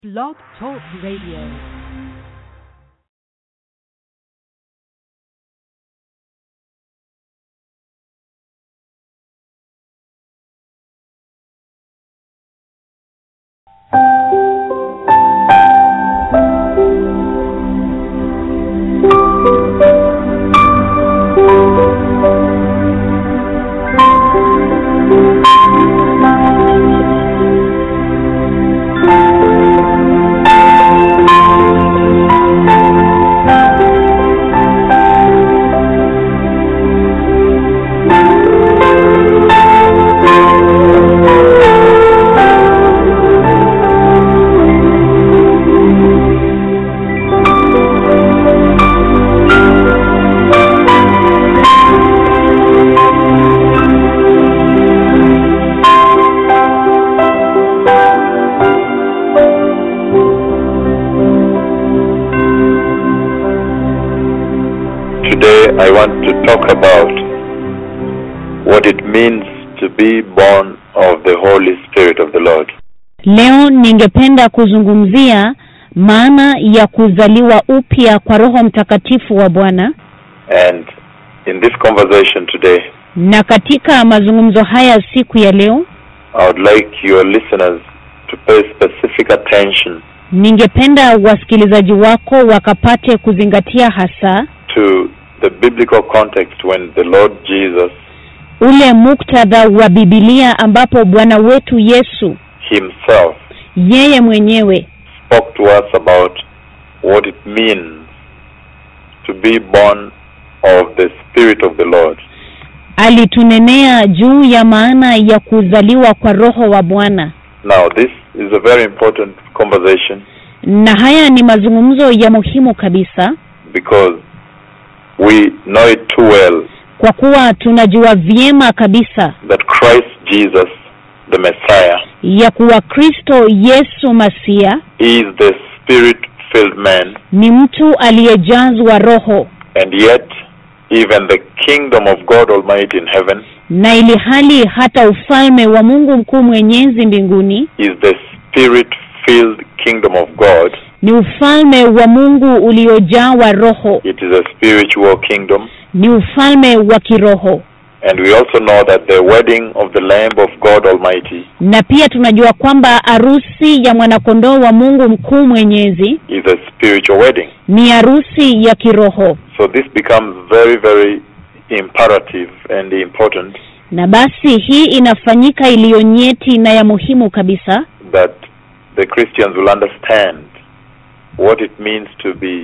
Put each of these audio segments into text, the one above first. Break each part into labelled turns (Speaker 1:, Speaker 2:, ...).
Speaker 1: Blog Talk Radio.
Speaker 2: Today I want to talk about what it means to be born of the Holy Spirit of the Lord.
Speaker 3: Leo ningependa kuzungumzia maana ya kuzaliwa upya kwa Roho Mtakatifu wa Bwana,
Speaker 2: And in this conversation today,
Speaker 3: na katika mazungumzo haya siku ya leo
Speaker 2: I would like your listeners to pay specific attention
Speaker 3: ningependa wasikilizaji wako wakapate kuzingatia hasa
Speaker 2: to the biblical context when the Lord Jesus
Speaker 3: ule muktadha wa Bibilia ambapo Bwana wetu Yesu
Speaker 2: Himself
Speaker 3: yeye mwenyewe
Speaker 2: spoke to us about what it means to be born of the Spirit of the Lord.
Speaker 3: alitunenea juu ya maana ya kuzaliwa kwa Roho wa Bwana.
Speaker 2: Now, this is a very important conversation
Speaker 3: Na haya ni mazungumzo ya muhimu kabisa
Speaker 2: because we know it too well
Speaker 3: kwa kuwa tunajua vyema kabisa
Speaker 2: that Christ Jesus, the Messiah,
Speaker 3: ya kuwa Kristo Yesu Masia
Speaker 2: is the spirit filled man,
Speaker 3: ni mtu aliyejazwa Roho,
Speaker 2: and yet even the kingdom of God Almighty in heaven
Speaker 3: na ili hali hata ufalme wa Mungu mkuu mwenyezi mbinguni
Speaker 2: is the spirit filled kingdom of God.
Speaker 3: ni ufalme wa Mungu uliojawa Roho,
Speaker 2: It is a spiritual kingdom,
Speaker 3: ni ufalme wa kiroho.
Speaker 2: and we also know that the wedding of the Lamb of God Almighty
Speaker 3: Na pia tunajua kwamba arusi ya mwanakondoo wa Mungu mkuu mwenyezi
Speaker 2: is a spiritual wedding.
Speaker 3: ni arusi ya kiroho.
Speaker 2: So this becomes very, very imperative and important
Speaker 3: Na basi hii inafanyika iliyo nyeti na ya muhimu kabisa
Speaker 2: that the Christians will understand what it means to be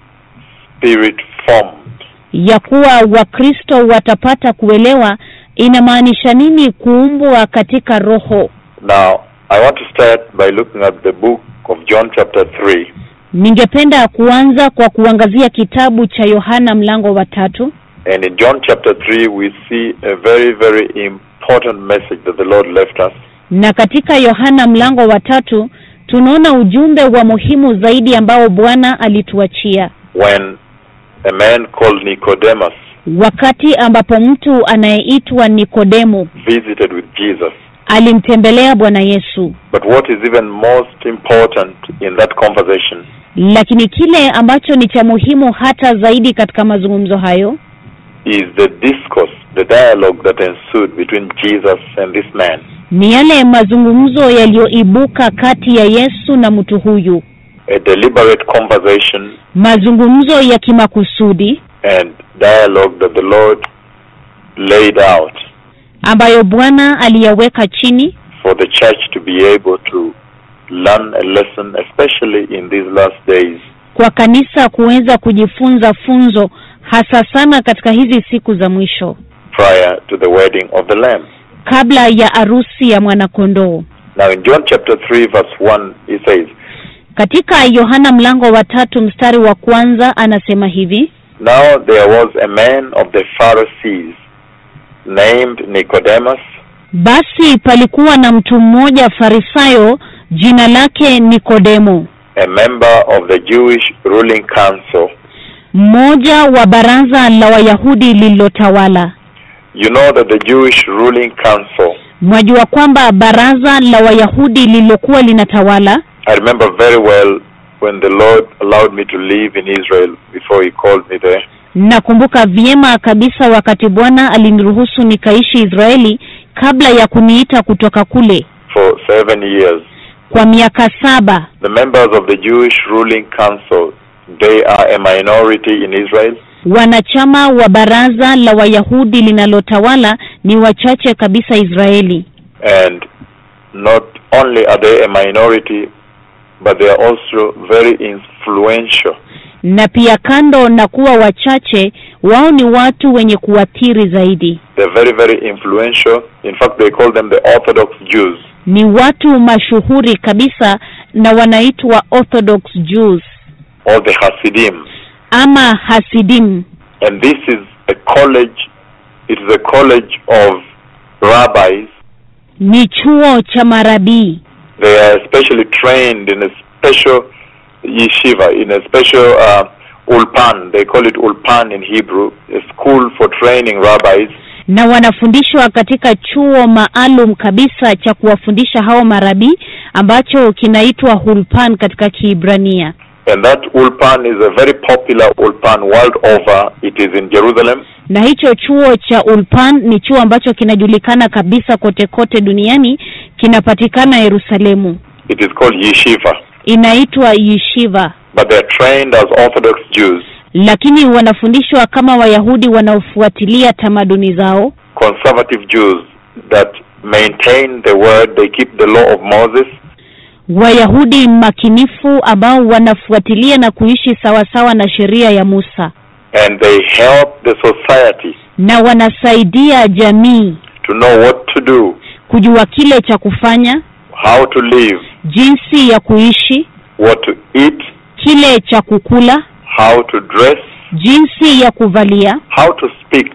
Speaker 2: spirit formed.
Speaker 3: ya kuwa Wakristo watapata kuelewa inamaanisha nini kuumbwa katika roho.
Speaker 2: Now, I want to start by looking at the book of John chapter 3
Speaker 3: Ningependa kuanza kwa kuangazia kitabu cha Yohana mlango wa tatu,
Speaker 2: and in John chapter 3 we see a very very important message that the Lord left us
Speaker 3: na katika Yohana mlango wa tatu tunaona ujumbe wa muhimu zaidi ambao Bwana alituachia
Speaker 2: when a man called Nicodemus
Speaker 3: wakati ambapo mtu anayeitwa Nikodemu
Speaker 2: visited with Jesus.
Speaker 3: alimtembelea Bwana Yesu.
Speaker 2: But what is even most important in that conversation
Speaker 3: Lakini kile ambacho ni cha muhimu hata zaidi katika mazungumzo hayo
Speaker 2: is the discourse, the dialogue that ensued between Jesus and this man.
Speaker 3: ni yale mazungumzo yaliyoibuka kati ya Yesu na mtu huyu,
Speaker 2: A deliberate conversation
Speaker 3: mazungumzo ya kimakusudi
Speaker 2: and dialogue that the Lord laid out
Speaker 3: ambayo Bwana aliyaweka chini
Speaker 2: for the church to be able to learn a lesson, especially in these last days
Speaker 3: kwa kanisa kuweza kujifunza funzo, hasa sana katika hizi siku za mwisho
Speaker 2: prior to the wedding of the Lamb.
Speaker 3: kabla ya arusi ya mwanakondoo.
Speaker 2: Now in John chapter 3 verse 1 he says,
Speaker 3: Katika Yohana mlango wa tatu mstari wa kwanza anasema hivi:
Speaker 2: Now there was a man of the Pharisees named Nicodemus,
Speaker 3: basi palikuwa na mtu mmoja Farisayo, jina lake Nikodemo,
Speaker 2: a member of the Jewish ruling council.
Speaker 3: mmoja wa baraza la Wayahudi lililotawala.
Speaker 2: You know that the Jewish ruling council
Speaker 3: Mwajua kwamba baraza la Wayahudi lililokuwa linatawala
Speaker 2: I remember very well when the Lord allowed me to live in Israel before He called me there.
Speaker 3: nakumbuka vyema kabisa wakati bwana aliniruhusu nikaishi israeli kabla ya kuniita kutoka kule
Speaker 2: for seven years.
Speaker 3: kwa miaka saba
Speaker 2: The members of the Jewish ruling council, they are a minority in Israel.
Speaker 3: wanachama wa baraza la wayahudi linalotawala ni wachache kabisa israeli
Speaker 2: And not only are they a minority, but they are also very influential.
Speaker 3: na pia kando na kuwa wachache wao ni watu wenye kuathiri zaidi
Speaker 2: They're very, very influential. In fact, they call them the Orthodox Jews.
Speaker 3: ni watu mashuhuri kabisa na wanaitwa orthodox jews
Speaker 2: or the Hasidim.
Speaker 3: ama hasidim
Speaker 2: And this is a college, it is a college of rabbis.
Speaker 3: ni chuo cha marabii
Speaker 2: They are especially trained in a special yeshiva, in a special uh, ulpan. They call it ulpan in Hebrew, a school for training rabbis.
Speaker 3: na wanafundishwa katika chuo maalum kabisa cha kuwafundisha hao marabii ambacho kinaitwa hulpan katika kiibrania
Speaker 2: And that ulpan is a very popular ulpan world over. It is in Jerusalem.
Speaker 3: na hicho chuo cha ulpan ni chuo ambacho kinajulikana kabisa kote kote duniani kinapatikana yerusalemu
Speaker 2: It is called yeshiva.
Speaker 3: inaitwa yeshiva
Speaker 2: But they are trained as Orthodox Jews,
Speaker 3: lakini wanafundishwa kama wayahudi wanaofuatilia tamaduni zao
Speaker 2: conservative Jews that maintain the word, they keep the law of Moses,
Speaker 3: wayahudi makinifu ambao wanafuatilia na kuishi sawasawa na sheria ya musa
Speaker 2: and they help the society
Speaker 3: na wanasaidia jamii
Speaker 2: to know what to do,
Speaker 3: kujua kile cha kufanya
Speaker 2: how to live,
Speaker 3: jinsi ya kuishi
Speaker 2: what to eat,
Speaker 3: kile cha kukula
Speaker 2: how to dress,
Speaker 3: jinsi ya kuvalia
Speaker 2: how to speak,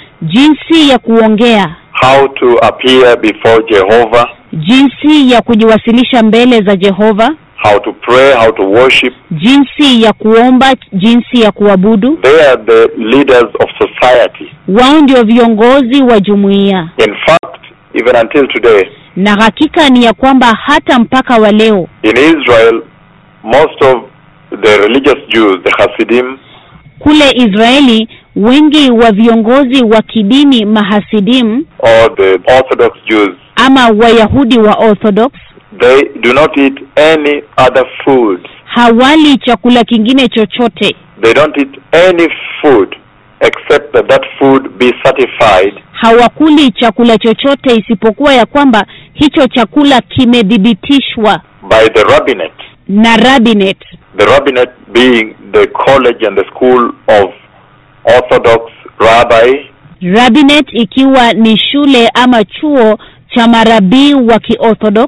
Speaker 3: jinsi ya kuongea
Speaker 2: how to appear before Jehovah,
Speaker 3: jinsi ya kujiwasilisha mbele za jehova
Speaker 2: how to pray, how to worship.
Speaker 3: jinsi ya kuomba jinsi ya kuabudu
Speaker 2: They are the leaders of society.
Speaker 3: wao ndio viongozi wa jumuiya
Speaker 2: In fact, even until today,
Speaker 3: na hakika ni ya kwamba hata mpaka wa leo
Speaker 2: in Israel, most of the religious Jews, the Hasidim,
Speaker 3: kule israeli wengi wa viongozi wa kidini mahasidim
Speaker 2: or the Orthodox Jews,
Speaker 3: ama wayahudi wa orthodox
Speaker 2: they do not eat any other food.
Speaker 3: hawali chakula kingine chochote
Speaker 2: They don't eat any food except that that food be certified
Speaker 3: hawakuli chakula chochote isipokuwa ya kwamba hicho chakula kimethibitishwa
Speaker 2: by the rabbinate.
Speaker 3: na rabinet
Speaker 2: The rabbinate being the college and the school of Orthodox rabbi
Speaker 3: rabinet ikiwa ni shule ama chuo cha marabii wa kiorthodox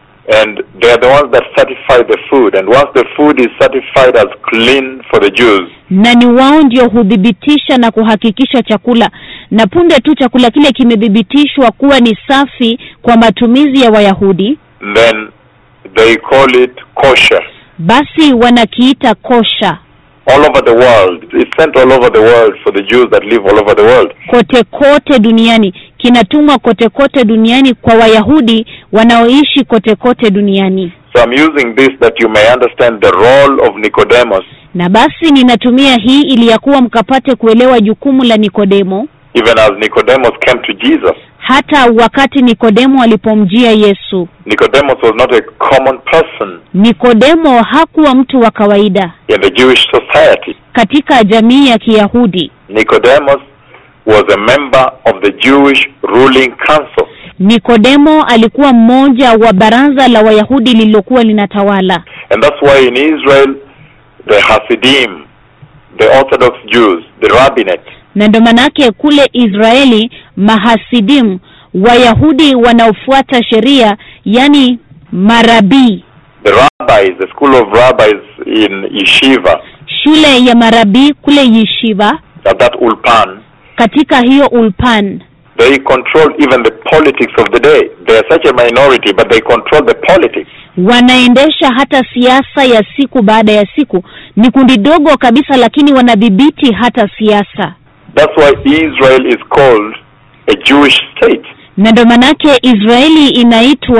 Speaker 2: and they are the ones that certify the food. And once the food is certified as clean for the Jews,
Speaker 3: na ni wao ndio huthibitisha na kuhakikisha chakula na punde tu chakula kile kimethibitishwa kuwa ni safi kwa matumizi ya wayahudi
Speaker 2: then they call it kosher.
Speaker 3: basi wanakiita kosha
Speaker 2: All over the world, it's sent all over the world for the Jews that live all over the world.
Speaker 3: kote kote duniani kinatumwa kote kote duniani kwa wayahudi wanaoishi kote kote duniani
Speaker 2: So I'm using this that you may understand the role of Nicodemus,
Speaker 3: na basi ninatumia hii ili ya kuwa mkapate kuelewa jukumu la nikodemo
Speaker 2: even as Nicodemus came to Jesus.
Speaker 3: hata wakati nikodemo alipomjia yesu
Speaker 2: Nicodemus was not a common person
Speaker 3: nikodemo hakuwa mtu wa kawaida
Speaker 2: in the Jewish society.
Speaker 3: katika jamii ya kiyahudi
Speaker 2: Nicodemus was a member of the Jewish ruling council.
Speaker 3: nikodemo alikuwa mmoja wa baraza la wayahudi lililokuwa linatawala
Speaker 2: And that's why in Israel, the Hasidim, the Orthodox Jews, the rabbinate,
Speaker 3: na ndo manake kule israeli mahasidim wayahudi wanaofuata sheria yani marabii
Speaker 2: the rabbis, the school of rabbis in Yeshiva,
Speaker 3: shule ya marabii kule yeshiva
Speaker 2: at that Ulpan,
Speaker 3: katika hiyo ulpan
Speaker 2: they control even the politics of the day. They are such a minority, but they control the politics.
Speaker 3: wanaendesha hata siasa ya siku baada ya siku ni kundi dogo kabisa lakini wanadhibiti hata siasa
Speaker 2: That's why Israel is called a Jewish state.
Speaker 3: na ndo manake israeli inaitwa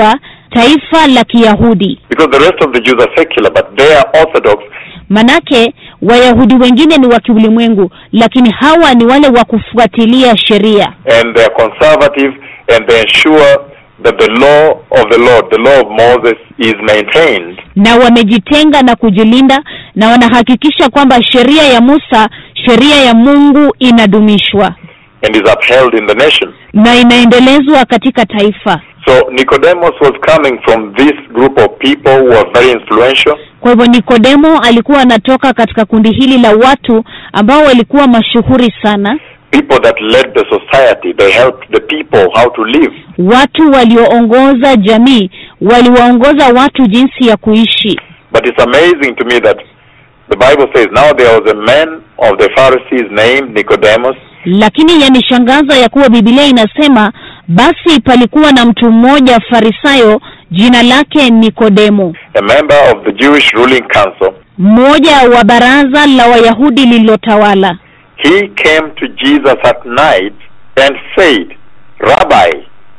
Speaker 3: taifa la Kiyahudi.
Speaker 2: Because the rest of the Jews are secular, but they are orthodox.
Speaker 3: Manake Wayahudi wengine ni wa kiulimwengu, lakini hawa ni wale wa kufuatilia sheria
Speaker 2: and they are conservative and they ensure that the law of the Lord, the law of Moses, is maintained.
Speaker 3: na wamejitenga na kujilinda na wanahakikisha kwamba sheria ya Musa, sheria ya Mungu inadumishwa
Speaker 2: and is upheld in the nation.
Speaker 3: na inaendelezwa katika taifa.
Speaker 2: So Nicodemus was coming from this group of people who are very influential,
Speaker 3: Kwa hivyo Nikodemo alikuwa anatoka katika kundi hili la watu ambao walikuwa mashuhuri sana,
Speaker 2: people that led the society. They helped the people how to live.
Speaker 3: watu walioongoza jamii, waliwaongoza watu jinsi ya kuishi.
Speaker 2: But it's amazing to me that the Bible says now there was a man of the Pharisees named Nicodemus,
Speaker 3: Lakini yanishangaza ya kuwa Biblia inasema basi palikuwa na mtu mmoja Farisayo, jina lake Nikodemo,
Speaker 2: a member of the Jewish ruling council.
Speaker 3: mmoja wa baraza la Wayahudi lililotawala.
Speaker 2: He came to Jesus at night and said, Rabbi,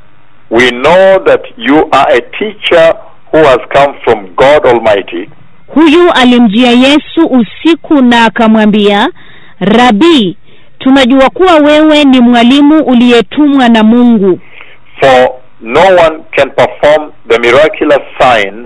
Speaker 2: we know that you are a teacher who has come from God Almighty,
Speaker 3: Huyu alimjia Yesu usiku na akamwambia, Rabi, tunajua kuwa wewe ni mwalimu uliyetumwa na Mungu,
Speaker 2: for no one can perform the miraculous signs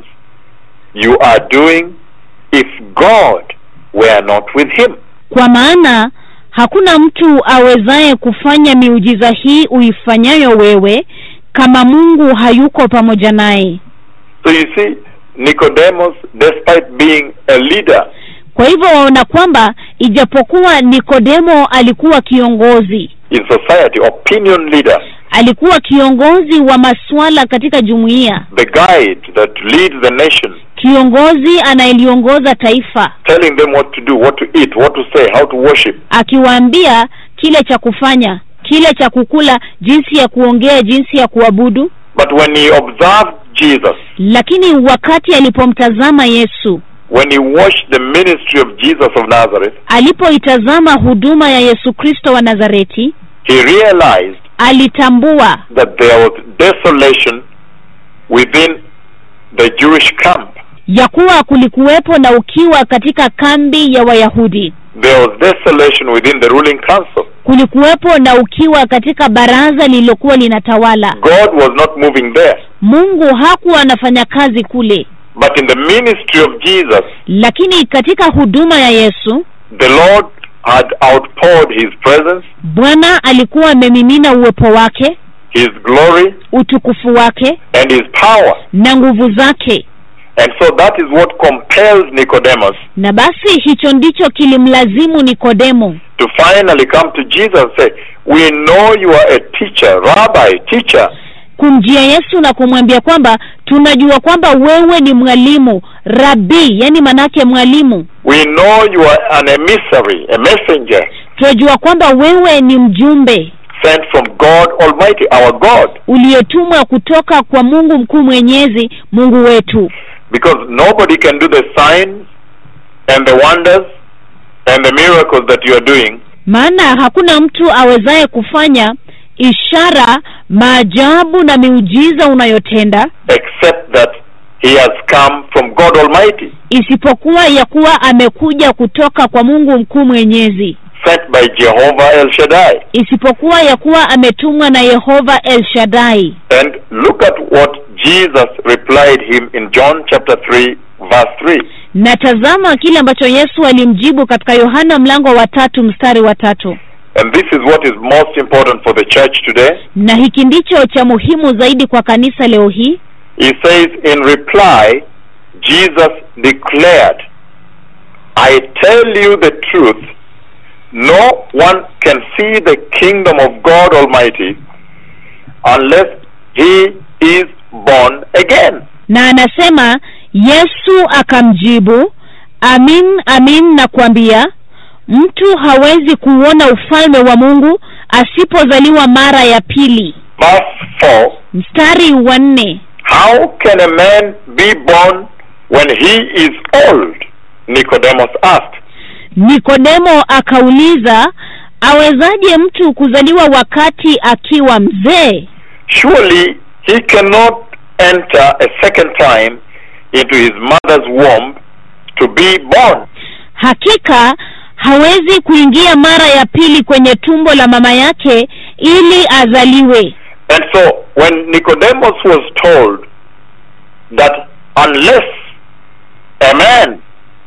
Speaker 2: you are doing if God were not with him.
Speaker 3: kwa maana hakuna mtu awezaye kufanya miujiza hii uifanyayo wewe kama Mungu hayuko pamoja naye.
Speaker 2: So you see, Nicodemus, despite being a leader,
Speaker 3: Kwa hivyo waona kwamba ijapokuwa Nikodemo alikuwa kiongozi,
Speaker 2: in society, opinion leader,
Speaker 3: alikuwa kiongozi wa masuala katika jumuiya,
Speaker 2: the guide that leads the nation,
Speaker 3: kiongozi anayeliongoza taifa,
Speaker 2: telling them what to do, what to eat, what to say, how to worship.
Speaker 3: akiwaambia kile cha kufanya, kile cha kukula, jinsi ya kuongea, jinsi ya kuabudu.
Speaker 2: But when he observed Jesus,
Speaker 3: Lakini wakati alipomtazama Yesu,
Speaker 2: when he watched the ministry of Jesus of Nazareth,
Speaker 3: alipoitazama huduma ya Yesu Kristo wa Nazareti,
Speaker 2: he realized
Speaker 3: alitambua
Speaker 2: that there was desolation within the Jewish camp.
Speaker 3: ya kuwa kulikuwepo na ukiwa katika kambi ya Wayahudi,
Speaker 2: There was desolation within the ruling council.
Speaker 3: kulikuwepo na ukiwa katika baraza lililokuwa linatawala.
Speaker 2: God was not moving there.
Speaker 3: Mungu hakuwa anafanya kazi kule,
Speaker 2: But in the ministry of Jesus,
Speaker 3: lakini katika huduma ya Yesu
Speaker 2: the Lord had outpoured his presence,
Speaker 3: Bwana alikuwa amemimina uwepo wake,
Speaker 2: his glory,
Speaker 3: utukufu wake
Speaker 2: and his power.
Speaker 3: na nguvu zake,
Speaker 2: And so that is what compels Nicodemus
Speaker 3: na basi hicho ndicho kilimlazimu Nikodemo
Speaker 2: to finally come to Jesus and say, We know you are a teacher, rabbi, teacher.
Speaker 3: kumjia Yesu na kumwambia kwamba tunajua kwamba wewe ni mwalimu rabii, yani manake mwalimu.
Speaker 2: We know you are an emissary, a messenger
Speaker 3: Tunajua kwamba wewe ni mjumbe
Speaker 2: sent from God Almighty, our God.
Speaker 3: uliyetumwa kutoka kwa Mungu mkuu mwenyezi, Mungu wetu,
Speaker 2: Because nobody can do the signs and the wonders and the miracles that you are doing
Speaker 3: maana hakuna mtu awezaye kufanya ishara, maajabu na miujiza unayotenda
Speaker 2: except that he has come from God Almighty,
Speaker 3: isipokuwa ya kuwa amekuja kutoka kwa Mungu mkuu mwenyezi,
Speaker 2: sent by Jehovah El Shaddai.
Speaker 3: isipokuwa ya kuwa ametumwa na Yehova El Shaddai.
Speaker 2: And look at what Jesus replied him in John chapter 3 verse 3.
Speaker 3: Na tazama kile ambacho Yesu alimjibu katika Yohana mlango wa tatu mstari wa tatu,
Speaker 2: And this is what is most important for the church today.
Speaker 3: na hiki ndicho cha muhimu zaidi kwa kanisa leo hii.
Speaker 2: He says in reply, Jesus declared, I tell you the truth, no one can see the kingdom of God Almighty unless he is born again.
Speaker 3: Na anasema Yesu akamjibu, amin amin nakwambia, mtu hawezi kuona ufalme wa Mungu asipozaliwa mara ya pili.
Speaker 2: Verse 4
Speaker 3: Mstari wa nne,
Speaker 2: How can a man be born when he is old? Nicodemus asked.
Speaker 3: Nikodemo akauliza, awezaje mtu kuzaliwa wakati akiwa mzee?
Speaker 2: Surely he cannot enter a second time into his mother's womb to be born.
Speaker 3: hakika hawezi kuingia mara ya pili kwenye tumbo la mama yake ili azaliwe
Speaker 2: And so when Nicodemus was told that unless a man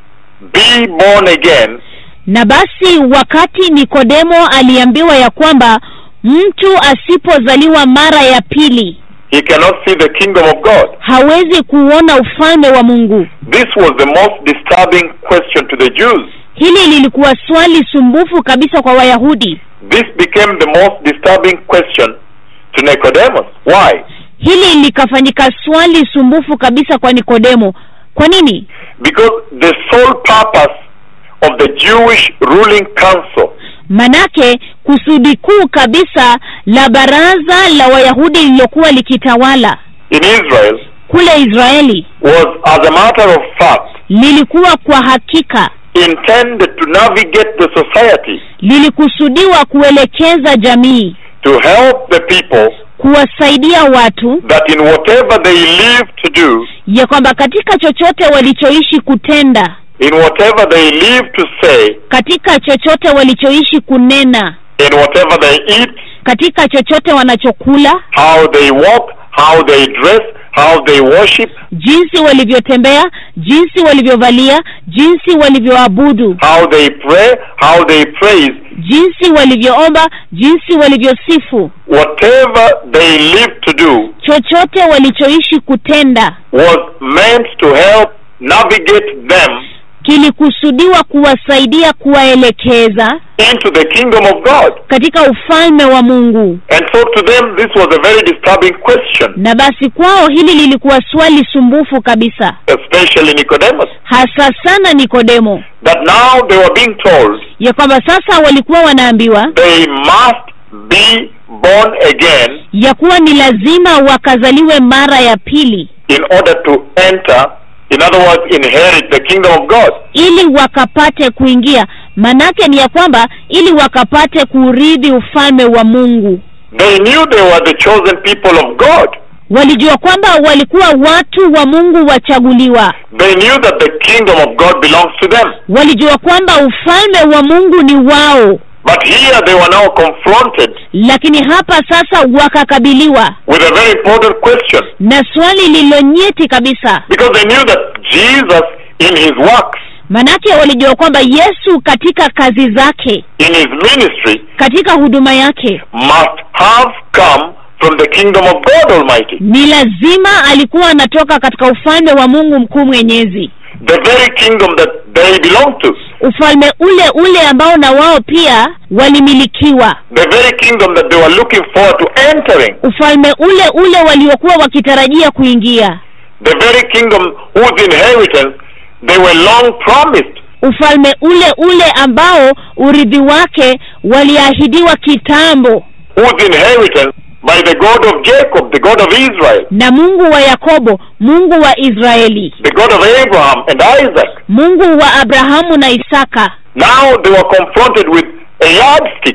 Speaker 2: be born again,
Speaker 3: na basi wakati nikodemo aliambiwa ya kwamba mtu asipozaliwa mara ya pili
Speaker 2: he cannot see the kingdom of God.
Speaker 3: hawezi kuona ufalme wa mungu
Speaker 2: This was the most disturbing question to the Jews.
Speaker 3: hili lilikuwa swali sumbufu kabisa kwa wayahudi
Speaker 2: This became the most disturbing question to Nicodemus. Why?
Speaker 3: hili likafanyika swali sumbufu kabisa kwa nikodemo kwa nini
Speaker 2: Because the sole purpose of the Jewish ruling council
Speaker 3: manake kusudi kuu kabisa la baraza la wayahudi lililokuwa likitawala
Speaker 2: in Israel
Speaker 3: kule israeli
Speaker 2: was, as a matter of fact,
Speaker 3: lilikuwa kwa hakika
Speaker 2: intended to navigate the society
Speaker 3: lilikusudiwa kuelekeza jamii
Speaker 2: to help the people
Speaker 3: kuwasaidia watu
Speaker 2: that in whatever they live to do,
Speaker 3: ya kwamba katika chochote walichoishi kutenda
Speaker 2: in whatever they live to say,
Speaker 3: katika chochote walichoishi kunena
Speaker 2: in whatever they eat,
Speaker 3: katika chochote wanachokula
Speaker 2: how they walk, how they dress, how they worship,
Speaker 3: jinsi walivyotembea jinsi walivyovalia jinsi walivyoabudu
Speaker 2: how they pray, how they praise,
Speaker 3: jinsi walivyoomba jinsi walivyosifu
Speaker 2: whatever they live to do
Speaker 3: chochote walichoishi kutenda
Speaker 2: was meant to help navigate them
Speaker 3: kilikusudiwa kuwasaidia kuwaelekeza
Speaker 2: into the kingdom of God.
Speaker 3: katika ufalme wa mungu
Speaker 2: And so to them, this was a very disturbing question,
Speaker 3: na basi kwao hili lilikuwa swali sumbufu kabisa
Speaker 2: especially Nicodemus,
Speaker 3: hasa sana nikodemo
Speaker 2: that now they were being told
Speaker 3: ya kwamba sasa walikuwa wanaambiwa
Speaker 2: they must be born again
Speaker 3: ya kuwa ni lazima wakazaliwe mara ya pili
Speaker 2: in order to enter, in other words, inherit the kingdom of God.
Speaker 3: ili wakapate kuingia manake ni ya kwamba ili wakapate kuurithi ufalme wa mungu
Speaker 2: They knew they were the chosen people of God.
Speaker 3: walijua kwamba walikuwa watu wa mungu wachaguliwa
Speaker 2: They knew that the kingdom of God belongs to them.
Speaker 3: walijua kwamba ufalme wa mungu ni wao
Speaker 2: But here they were now confronted
Speaker 3: lakini hapa sasa wakakabiliwa
Speaker 2: with a very important question
Speaker 3: na swali lililonyeti kabisa
Speaker 2: because they knew that Jesus, in his works,
Speaker 3: manake walijua kwamba yesu katika kazi zake
Speaker 2: in his ministry,
Speaker 3: katika huduma yake
Speaker 2: must have come from the kingdom of God Almighty.
Speaker 3: ni lazima alikuwa anatoka katika ufalme wa mungu mkuu mwenyezi
Speaker 2: The very kingdom that they belong to.
Speaker 3: ufalme ule ule ambao na wao pia walimilikiwa
Speaker 2: The very kingdom that they were looking forward to entering.
Speaker 3: ufalme ule ule waliokuwa wakitarajia kuingia
Speaker 2: The very kingdom whose inheritance they were long promised.
Speaker 3: ufalme ule ule ambao urithi wake waliahidiwa kitambo
Speaker 2: Whose inheritance by the God of Jacob, the God of Israel,
Speaker 3: na mungu wa yakobo mungu wa israeli
Speaker 2: the God of Abraham and Isaac.
Speaker 3: mungu wa abrahamu na isaka
Speaker 2: Now they were confronted with a yardstick,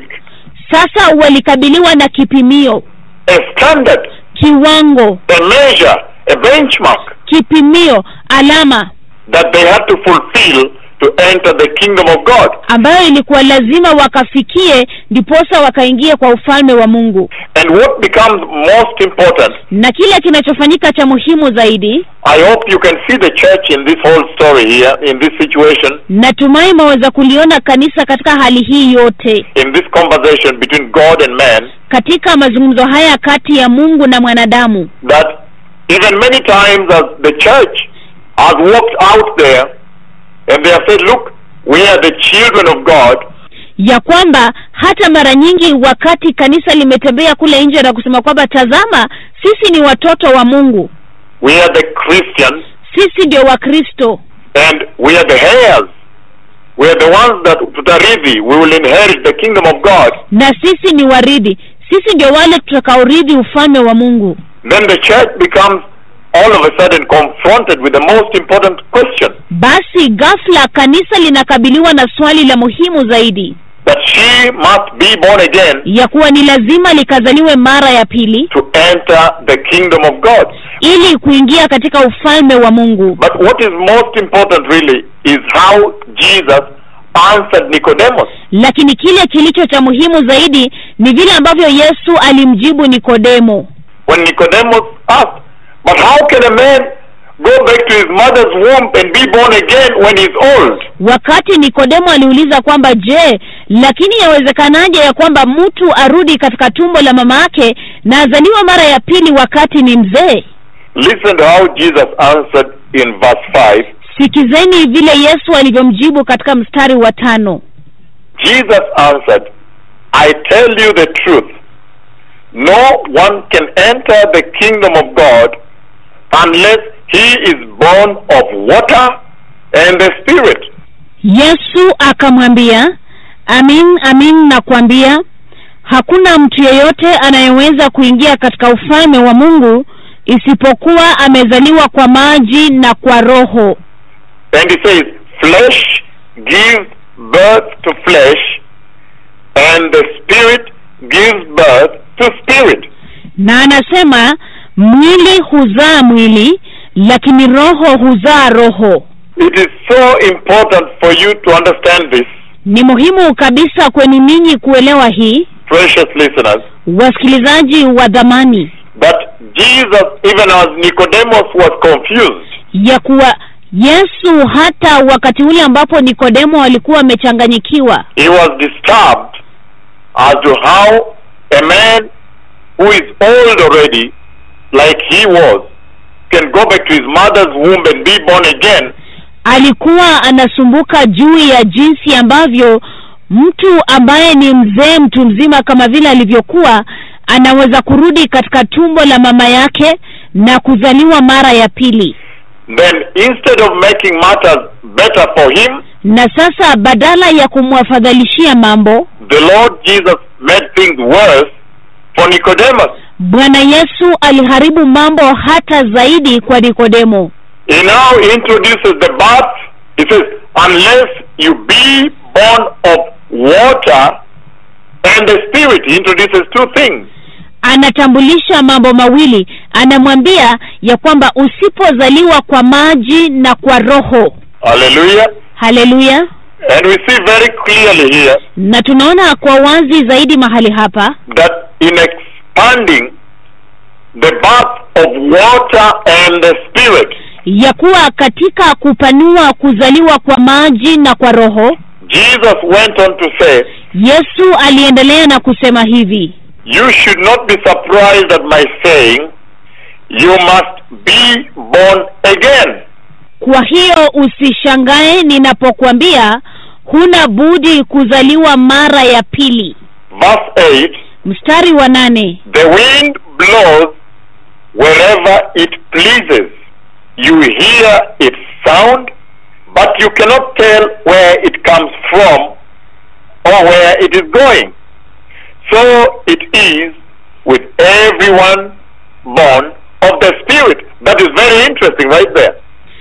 Speaker 3: sasa walikabiliwa na kipimio
Speaker 2: a standard,
Speaker 3: kiwango
Speaker 2: a measure, a benchmark
Speaker 3: kipimio alama
Speaker 2: that they had to fulfill to enter the kingdom of God.
Speaker 3: ambayo ilikuwa lazima wakafikie ndiposa wakaingia kwa ufalme wa mungu
Speaker 2: And what becomes most important,
Speaker 3: na kile kinachofanyika cha muhimu zaidi
Speaker 2: I hope you can see the church in this whole story here, in this situation,
Speaker 3: natumai maweza kuliona kanisa katika hali hii yote
Speaker 2: in this conversation between God and man,
Speaker 3: katika mazungumzo haya kati ya mungu na mwanadamu
Speaker 2: that even many times as the church has walked out there and they have said, look, we are the children of God,
Speaker 3: ya kwamba hata mara nyingi wakati kanisa limetembea kule nje na kusema kwamba tazama sisi ni watoto wa mungu
Speaker 2: we are the Christians,
Speaker 3: sisi ndio wakristo
Speaker 2: and we are the heirs. We are the ones that tutarithi, we will inherit the kingdom of God.
Speaker 3: na sisi ni waridhi sisi ndio wale tutakaorithi ufalme wa mungu
Speaker 2: Then the church becomes all of a sudden confronted with the most important question
Speaker 3: basi ghafla kanisa linakabiliwa na swali la muhimu zaidi
Speaker 2: that she must be born again
Speaker 3: ya kuwa ni lazima likazaliwe mara ya pili
Speaker 2: to enter the kingdom of God.
Speaker 3: ili kuingia katika ufalme wa mungu
Speaker 2: But what is most important really is how Jesus answered Nicodemus.
Speaker 3: lakini kile kilicho cha muhimu zaidi ni vile ambavyo yesu alimjibu nikodemo
Speaker 2: When Nicodemus asked, But how can a man go back to his mother's womb and be born again when he's old?
Speaker 3: wakati nikodemo aliuliza kwamba je lakini yawezekanaje ya kwamba mtu arudi katika tumbo la mama yake na azaliwa mara ya pili wakati ni mzee
Speaker 2: Listen to how Jesus answered in verse 5.
Speaker 3: sikizeni vile yesu alivyomjibu katika mstari wa tano
Speaker 2: Jesus answered, I tell you the truth. No one can enter the kingdom of God unless he is born of water and the Spirit.
Speaker 3: yesu akamwambia amin amin nakwambia hakuna mtu yeyote anayeweza kuingia katika ufalme wa mungu isipokuwa amezaliwa kwa maji na kwa roho
Speaker 2: And he says, Flesh gives birth to flesh, and the Spirit gives birth to spirit.
Speaker 3: na anasema mwili huzaa mwili lakini roho huzaa roho
Speaker 2: It is so important for you to understand this,
Speaker 3: ni muhimu kabisa kwenu ninyi kuelewa hii
Speaker 2: precious listeners,
Speaker 3: wasikilizaji wa dhamani
Speaker 2: that Jesus, even as Nicodemus was confused,
Speaker 3: ya kuwa yesu hata wakati ule ambapo nikodemo alikuwa amechanganyikiwa
Speaker 2: he was disturbed as to how a man who is old already, like he was, can go back to his mother's womb and be born again
Speaker 3: alikuwa anasumbuka juu ya jinsi ambavyo mtu ambaye ni mzee mtu mzima kama vile alivyokuwa anaweza kurudi katika tumbo la mama yake na kuzaliwa mara ya pili
Speaker 2: then instead of making matters better for him,
Speaker 3: na sasa badala ya kumwafadhalishia mambo
Speaker 2: the Lord Jesus made things worse for Nicodemus.
Speaker 3: bwana yesu aliharibu mambo hata zaidi kwa nikodemo
Speaker 2: He now introduces the birth. He says, unless you be born of water and the Spirit. He introduces two things.
Speaker 3: anatambulisha mambo mawili anamwambia ya kwamba usipozaliwa kwa maji na kwa roho
Speaker 2: Hallelujah.
Speaker 3: haleluya
Speaker 2: And we see very clearly here
Speaker 3: na tunaona kwa wazi zaidi mahali hapa
Speaker 2: that in expanding the birth of water and the Spirit,
Speaker 3: ya kuwa katika kupanua kuzaliwa kwa maji na kwa roho
Speaker 2: Jesus went on to say,
Speaker 3: yesu aliendelea na kusema hivi
Speaker 2: You should not be surprised at my saying, You must be born again.
Speaker 3: kwa hiyo usishangae ninapokuambia huna budi kuzaliwa mara ya pili
Speaker 2: Verse 8
Speaker 3: mstari wa nane
Speaker 2: The wind blows wherever it pleases. You hear its sound, but you cannot tell where it comes from or where it is going. So it is with everyone born of the Spirit. That is very interesting right there.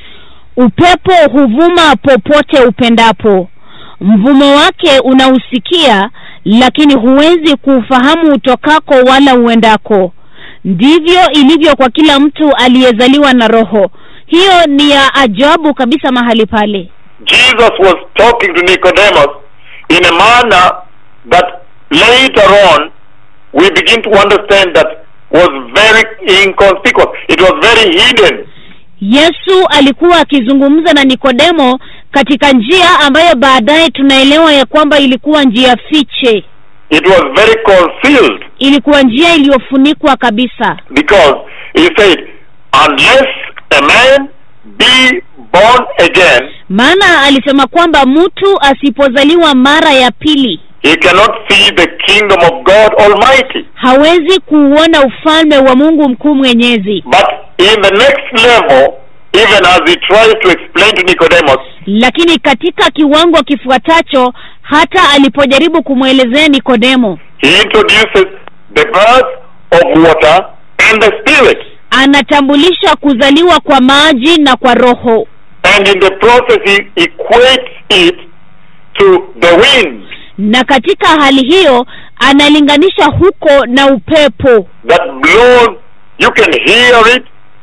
Speaker 3: upepo huvuma popote upendapo mvumo wake unausikia lakini huwezi kuufahamu utokako wala uendako ndivyo ilivyo kwa kila mtu aliyezaliwa na roho hiyo ni ya ajabu kabisa mahali pale
Speaker 2: Jesus was talking to Nicodemus in a manner that later on we begin to understand that was very inconspicuous. It was very hidden.
Speaker 3: yesu alikuwa akizungumza na nikodemo katika njia ambayo baadaye tunaelewa ya kwamba ilikuwa njia fiche
Speaker 2: It was very concealed
Speaker 3: ilikuwa njia iliyofunikwa kabisa
Speaker 2: because he said, unless a man be born again,
Speaker 3: maana alisema kwamba mtu asipozaliwa mara ya pili
Speaker 2: he cannot see the kingdom of God Almighty.
Speaker 3: hawezi kuuona ufalme wa mungu mkuu mwenyezi
Speaker 2: But in the next level, even as he tries to explain to Nicodemus,
Speaker 3: lakini katika kiwango kifuatacho hata alipojaribu kumwelezea nikodemo
Speaker 2: he introduces the birth of water and the spirit.
Speaker 3: anatambulisha kuzaliwa kwa maji na kwa roho
Speaker 2: And in the process, he equates it to the wind
Speaker 3: na katika hali hiyo analinganisha huko na upepo
Speaker 2: that blows. You can hear it,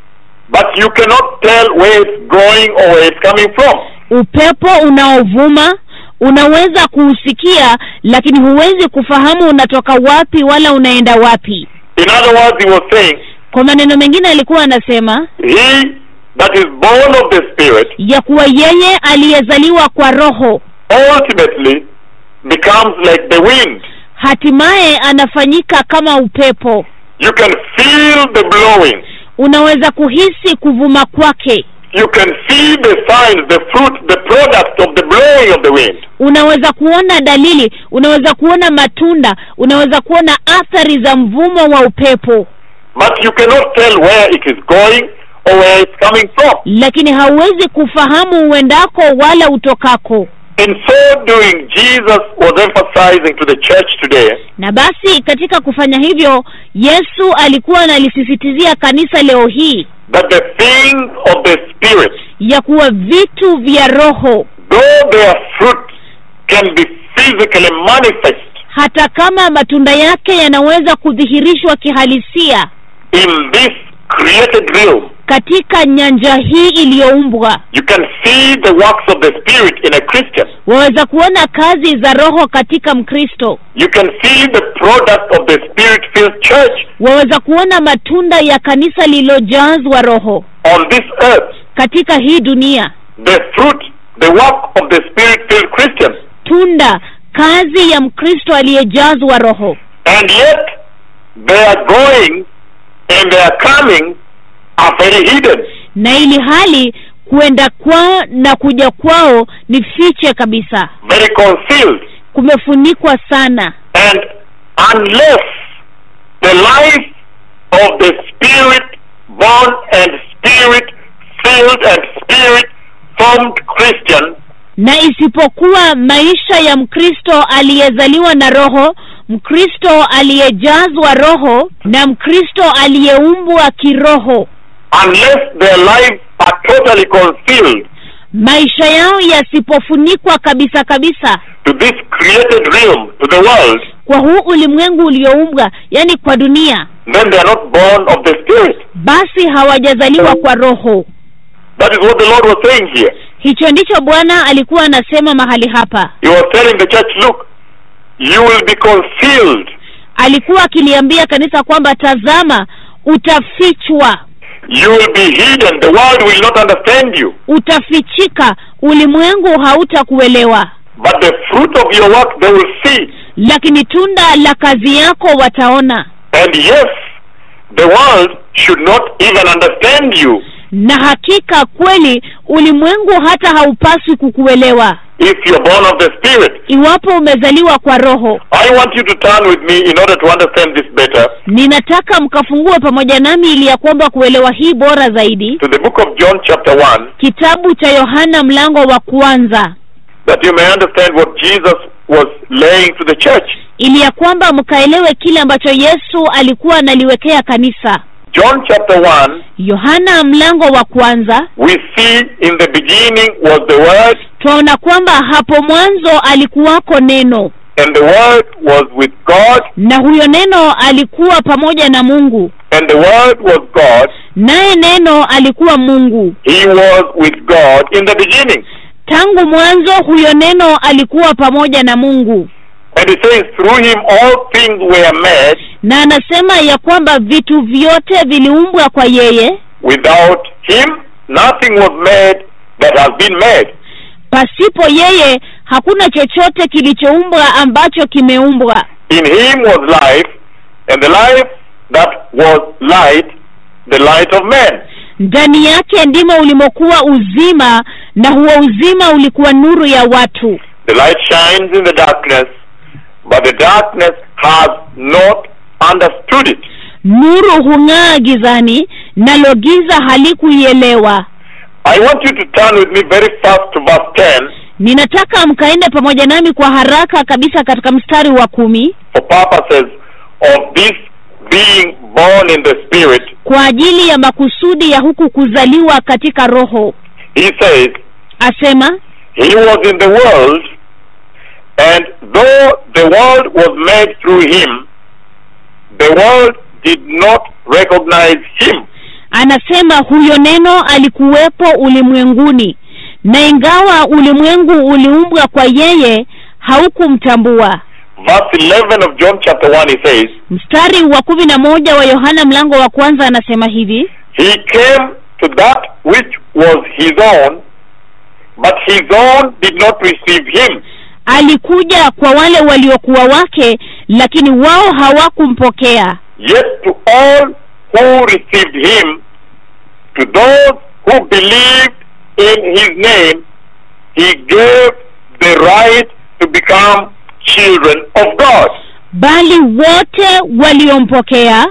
Speaker 2: but you cannot tell where it's going or where it's coming from.
Speaker 3: upepo unaovuma unaweza kuusikia lakini huwezi kufahamu unatoka wapi wala unaenda wapi
Speaker 2: In other words, he was saying,
Speaker 3: kwa maneno mengine alikuwa anasema
Speaker 2: He that is born of the Spirit
Speaker 3: ya kuwa yeye aliyezaliwa kwa roho
Speaker 2: ultimately becomes like the wind.
Speaker 3: hatimaye anafanyika kama upepo
Speaker 2: You can feel the blowing.
Speaker 3: unaweza kuhisi kuvuma kwake
Speaker 2: You can see the signs, the fruit, the product of the blowing of the wind.
Speaker 3: unaweza kuona dalili unaweza kuona matunda unaweza kuona athari za mvumo wa upepo
Speaker 2: But you cannot tell where it is going or where it's coming from.
Speaker 3: lakini hauwezi kufahamu uendako wala utokako
Speaker 2: In so doing, Jesus was emphasizing to the church today
Speaker 3: na basi katika kufanya hivyo yesu alikuwa analisisitizia kanisa leo hii
Speaker 2: that the things of the Spirit,
Speaker 3: ya kuwa vitu vya roho
Speaker 2: though their fruit can be physically manifest
Speaker 3: hata kama matunda yake yanaweza kudhihirishwa kihalisia
Speaker 2: in this created realm,
Speaker 3: katika nyanja hii iliyoumbwa
Speaker 2: you can see the works of the Spirit in a Christian.
Speaker 3: waweza kuona kazi za roho katika mkristo
Speaker 2: You can see the product of the Spirit-filled church
Speaker 3: waweza kuona matunda ya kanisa lililojazwa roho
Speaker 2: on this earth.
Speaker 3: katika hii dunia
Speaker 2: The fruit, the work of the Spirit-filled Christian.
Speaker 3: tunda kazi ya mkristo aliyejazwa roho
Speaker 2: And yet, their going and their coming are very hidden.
Speaker 3: na ili hali kuenda kwao na kuja kwao ni fiche kabisa
Speaker 2: very concealed.
Speaker 3: kumefunikwa sana
Speaker 2: And unless the life of the spirit born and spirit filled and spirit formed Christian
Speaker 3: na isipokuwa maisha ya mkristo aliyezaliwa na roho mkristo aliyejazwa roho na mkristo aliyeumbwa kiroho
Speaker 2: unless their lives are totally concealed
Speaker 3: maisha yao yasipofunikwa kabisa kabisa
Speaker 2: to this created realm, to the world,
Speaker 3: kwa huu ulimwengu ulioumbwa yani kwa dunia
Speaker 2: then they are not born of the spirit.
Speaker 3: basi hawajazaliwa kwa roho
Speaker 2: That is what the Lord was saying here.
Speaker 3: hicho ndicho bwana alikuwa anasema mahali hapa
Speaker 2: He was telling the church, look, you will be concealed.
Speaker 3: alikuwa akiliambia kanisa kwamba tazama utafichwa
Speaker 2: You will be hidden. The world will not understand you.
Speaker 3: utafichika ulimwengu hautakuelewa
Speaker 2: But the fruit of your work they will see.
Speaker 3: lakini tunda la kazi yako wataona
Speaker 2: And yes, the world should not even understand you
Speaker 3: na hakika kweli ulimwengu hata haupaswi kukuelewa
Speaker 2: if you're born of the Spirit.
Speaker 3: iwapo umezaliwa kwa roho
Speaker 2: I want you to turn with me in order to understand this better
Speaker 3: ninataka mkafungue pamoja nami ili ya kwamba kuelewa hii bora zaidi
Speaker 2: to the book of John, chapter 1,
Speaker 3: kitabu cha yohana mlango wa kwanza
Speaker 2: that you may understand what Jesus was laying to the church.
Speaker 3: ili ya kwamba mkaelewe kile ambacho yesu alikuwa analiwekea kanisa
Speaker 2: John chapter 1,
Speaker 3: yohana mlango wa kwanza
Speaker 2: we see in the beginning was the Word,
Speaker 3: twaona kwamba hapo mwanzo alikuwako neno
Speaker 2: and the Word was with God,
Speaker 3: na huyo neno alikuwa pamoja na mungu
Speaker 2: and the Word was God.
Speaker 3: naye neno alikuwa mungu
Speaker 2: He was with God in the beginning.
Speaker 3: tangu mwanzo huyo neno alikuwa pamoja na mungu
Speaker 2: And it says, through him all things were made.
Speaker 3: na anasema ya kwamba vitu vyote viliumbwa kwa yeye
Speaker 2: Without him, nothing was made that has been made.
Speaker 3: pasipo yeye hakuna chochote kilichoumbwa ambacho kimeumbwa
Speaker 2: In him was life, and the life that was light, the light of men.
Speaker 3: ndani yake ndimo ulimokuwa uzima na huo uzima ulikuwa nuru ya watu
Speaker 2: The light shines in the darkness, but the darkness has not understood it.
Speaker 3: nuru hung'aa gizani nalo giza halikuielewa
Speaker 2: I want you to turn with me very fast to verse 10
Speaker 3: ninataka mkaende pamoja nami kwa haraka kabisa katika mstari wa kumi
Speaker 2: for purposes of this being born in the Spirit.
Speaker 3: kwa ajili ya makusudi ya huku kuzaliwa katika roho
Speaker 2: He says,
Speaker 3: asema
Speaker 2: He was in the world, and though the world was made through him, the world did not recognize him.
Speaker 3: anasema huyo neno alikuwepo ulimwenguni na ingawa ulimwengu uliumbwa kwa yeye haukumtambua
Speaker 2: Verse 11 of John chapter 1 he says,
Speaker 3: mstari wa kumi na moja wa yohana mlango wa kwanza anasema hivi
Speaker 2: He came to that which was his own, but his own did not receive him.
Speaker 3: alikuja kwa wale waliokuwa wake lakini wao hawakumpokea
Speaker 2: Yet to all who received him, to those who believed in his name, he gave the right to become children of God.
Speaker 3: bali wote waliompokea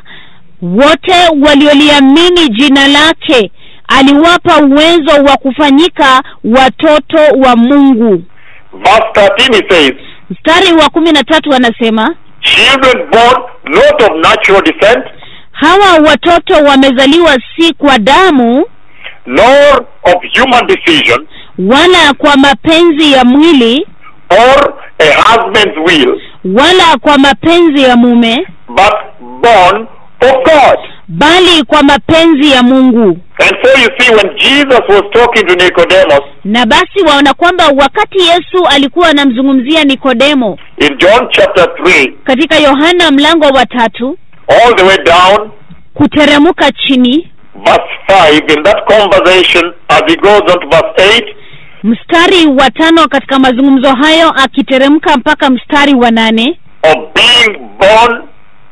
Speaker 3: wote walioliamini jina lake aliwapa uwezo wa kufanyika watoto wa mungu
Speaker 2: Verse 13 he says,
Speaker 3: mstari wa kumi na tatu anasema
Speaker 2: Children born not of natural descent,
Speaker 3: hawa watoto wamezaliwa si kwa damu
Speaker 2: nor of human decision,
Speaker 3: wala kwa mapenzi ya mwili
Speaker 2: or a husband's will,
Speaker 3: wala kwa mapenzi ya mume
Speaker 2: but born of God.
Speaker 3: bali kwa mapenzi ya mungu
Speaker 2: And so you see, when Jesus was talking to Nicodemus
Speaker 3: na basi waona kwamba wakati yesu alikuwa anamzungumzia nikodemo
Speaker 2: in John chapter 3,
Speaker 3: katika yohana mlango wa tatu
Speaker 2: all the way down,
Speaker 3: kuteremka chini
Speaker 2: verse 5, in that conversation, as he goes on to verse 8,
Speaker 3: mstari wa tano katika mazungumzo hayo akiteremka mpaka mstari wa nane
Speaker 2: of being born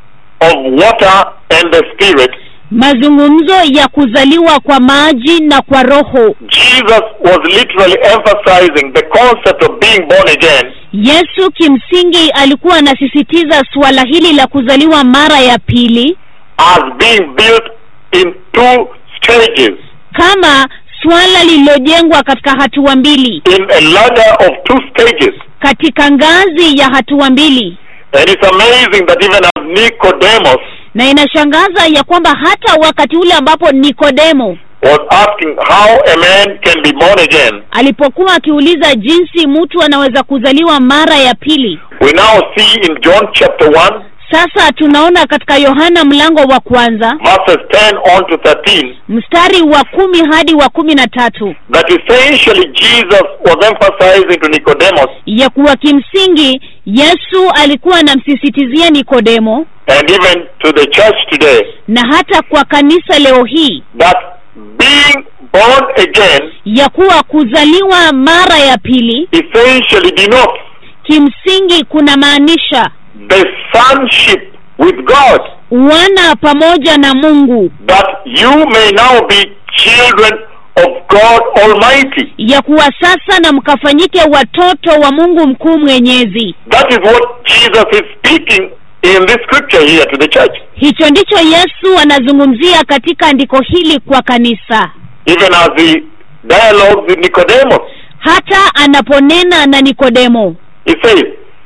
Speaker 2: of water and the Spirit,
Speaker 3: mazungumzo ya kuzaliwa kwa maji na kwa roho
Speaker 2: Jesus was literally emphasizing the concept of being born again
Speaker 3: yesu kimsingi alikuwa anasisitiza suala hili la kuzaliwa mara ya pili
Speaker 2: as being built in two stages,
Speaker 3: kama suala lililojengwa katika hatua mbili
Speaker 2: in a ladder of two stages.
Speaker 3: katika ngazi ya hatua mbili
Speaker 2: And it's amazing that even as Nicodemus
Speaker 3: na inashangaza ya kwamba hata wakati ule ambapo nikodemo
Speaker 2: was asking how a man can be born again,
Speaker 3: alipokuwa akiuliza jinsi mtu anaweza kuzaliwa mara ya pili
Speaker 2: we now see in John chapter 1,
Speaker 3: sasa tunaona katika yohana mlango wa kwanza
Speaker 2: verses 10 on to 13,
Speaker 3: mstari wa kumi hadi wa kumi na tatu
Speaker 2: that essentially Jesus was emphasizing to Nicodemus
Speaker 3: ya kuwa kimsingi yesu alikuwa anamsisitizia nikodemo
Speaker 2: and even to the church today
Speaker 3: na hata kwa kanisa leo hii
Speaker 2: that being born again
Speaker 3: ya kuwa kuzaliwa mara ya pili
Speaker 2: essentially denotes
Speaker 3: kimsingi kuna maanisha
Speaker 2: the sonship with God,
Speaker 3: wana pamoja na mungu
Speaker 2: that you may now be children of God Almighty.
Speaker 3: ya kuwa sasa na mkafanyike watoto wa mungu mkuu mwenyezi
Speaker 2: That is what Jesus is speaking in this scripture here to the church.
Speaker 3: hicho ndicho yesu anazungumzia katika andiko hili kwa kanisa
Speaker 2: Even as he dialogues with Nicodemus,
Speaker 3: hata anaponena na nikodemo
Speaker 2: he says,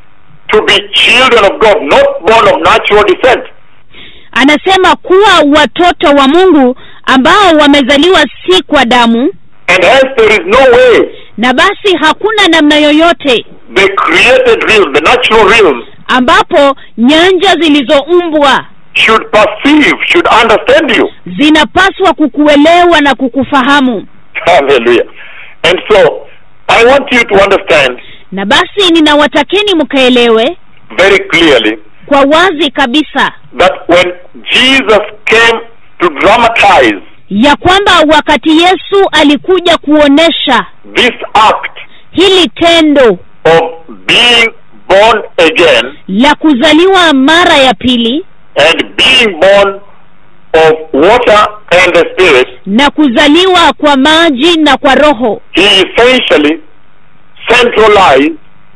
Speaker 2: to be children of God, not born of natural descent.
Speaker 3: anasema kuwa watoto wa mungu ambao wamezaliwa si kwa damu
Speaker 2: And hence there is no way
Speaker 3: na basi hakuna namna yoyote
Speaker 2: the created realm, the natural realm,
Speaker 3: ambapo nyanja zilizoumbwa
Speaker 2: should perceive, should understand you.
Speaker 3: zinapaswa kukuelewa na kukufahamu
Speaker 2: Hallelujah. And so, I want you to understand
Speaker 3: na basi ninawatakeni mkaelewe
Speaker 2: very clearly
Speaker 3: kwa wazi kabisa
Speaker 2: that when Jesus came to dramatize
Speaker 3: ya kwamba wakati yesu alikuja kuonesha
Speaker 2: this act
Speaker 3: hili tendo
Speaker 2: of being born again
Speaker 3: la kuzaliwa mara ya pili
Speaker 2: and being born of water and the Spirit,
Speaker 3: na kuzaliwa kwa maji na kwa roho
Speaker 2: he essentially centralized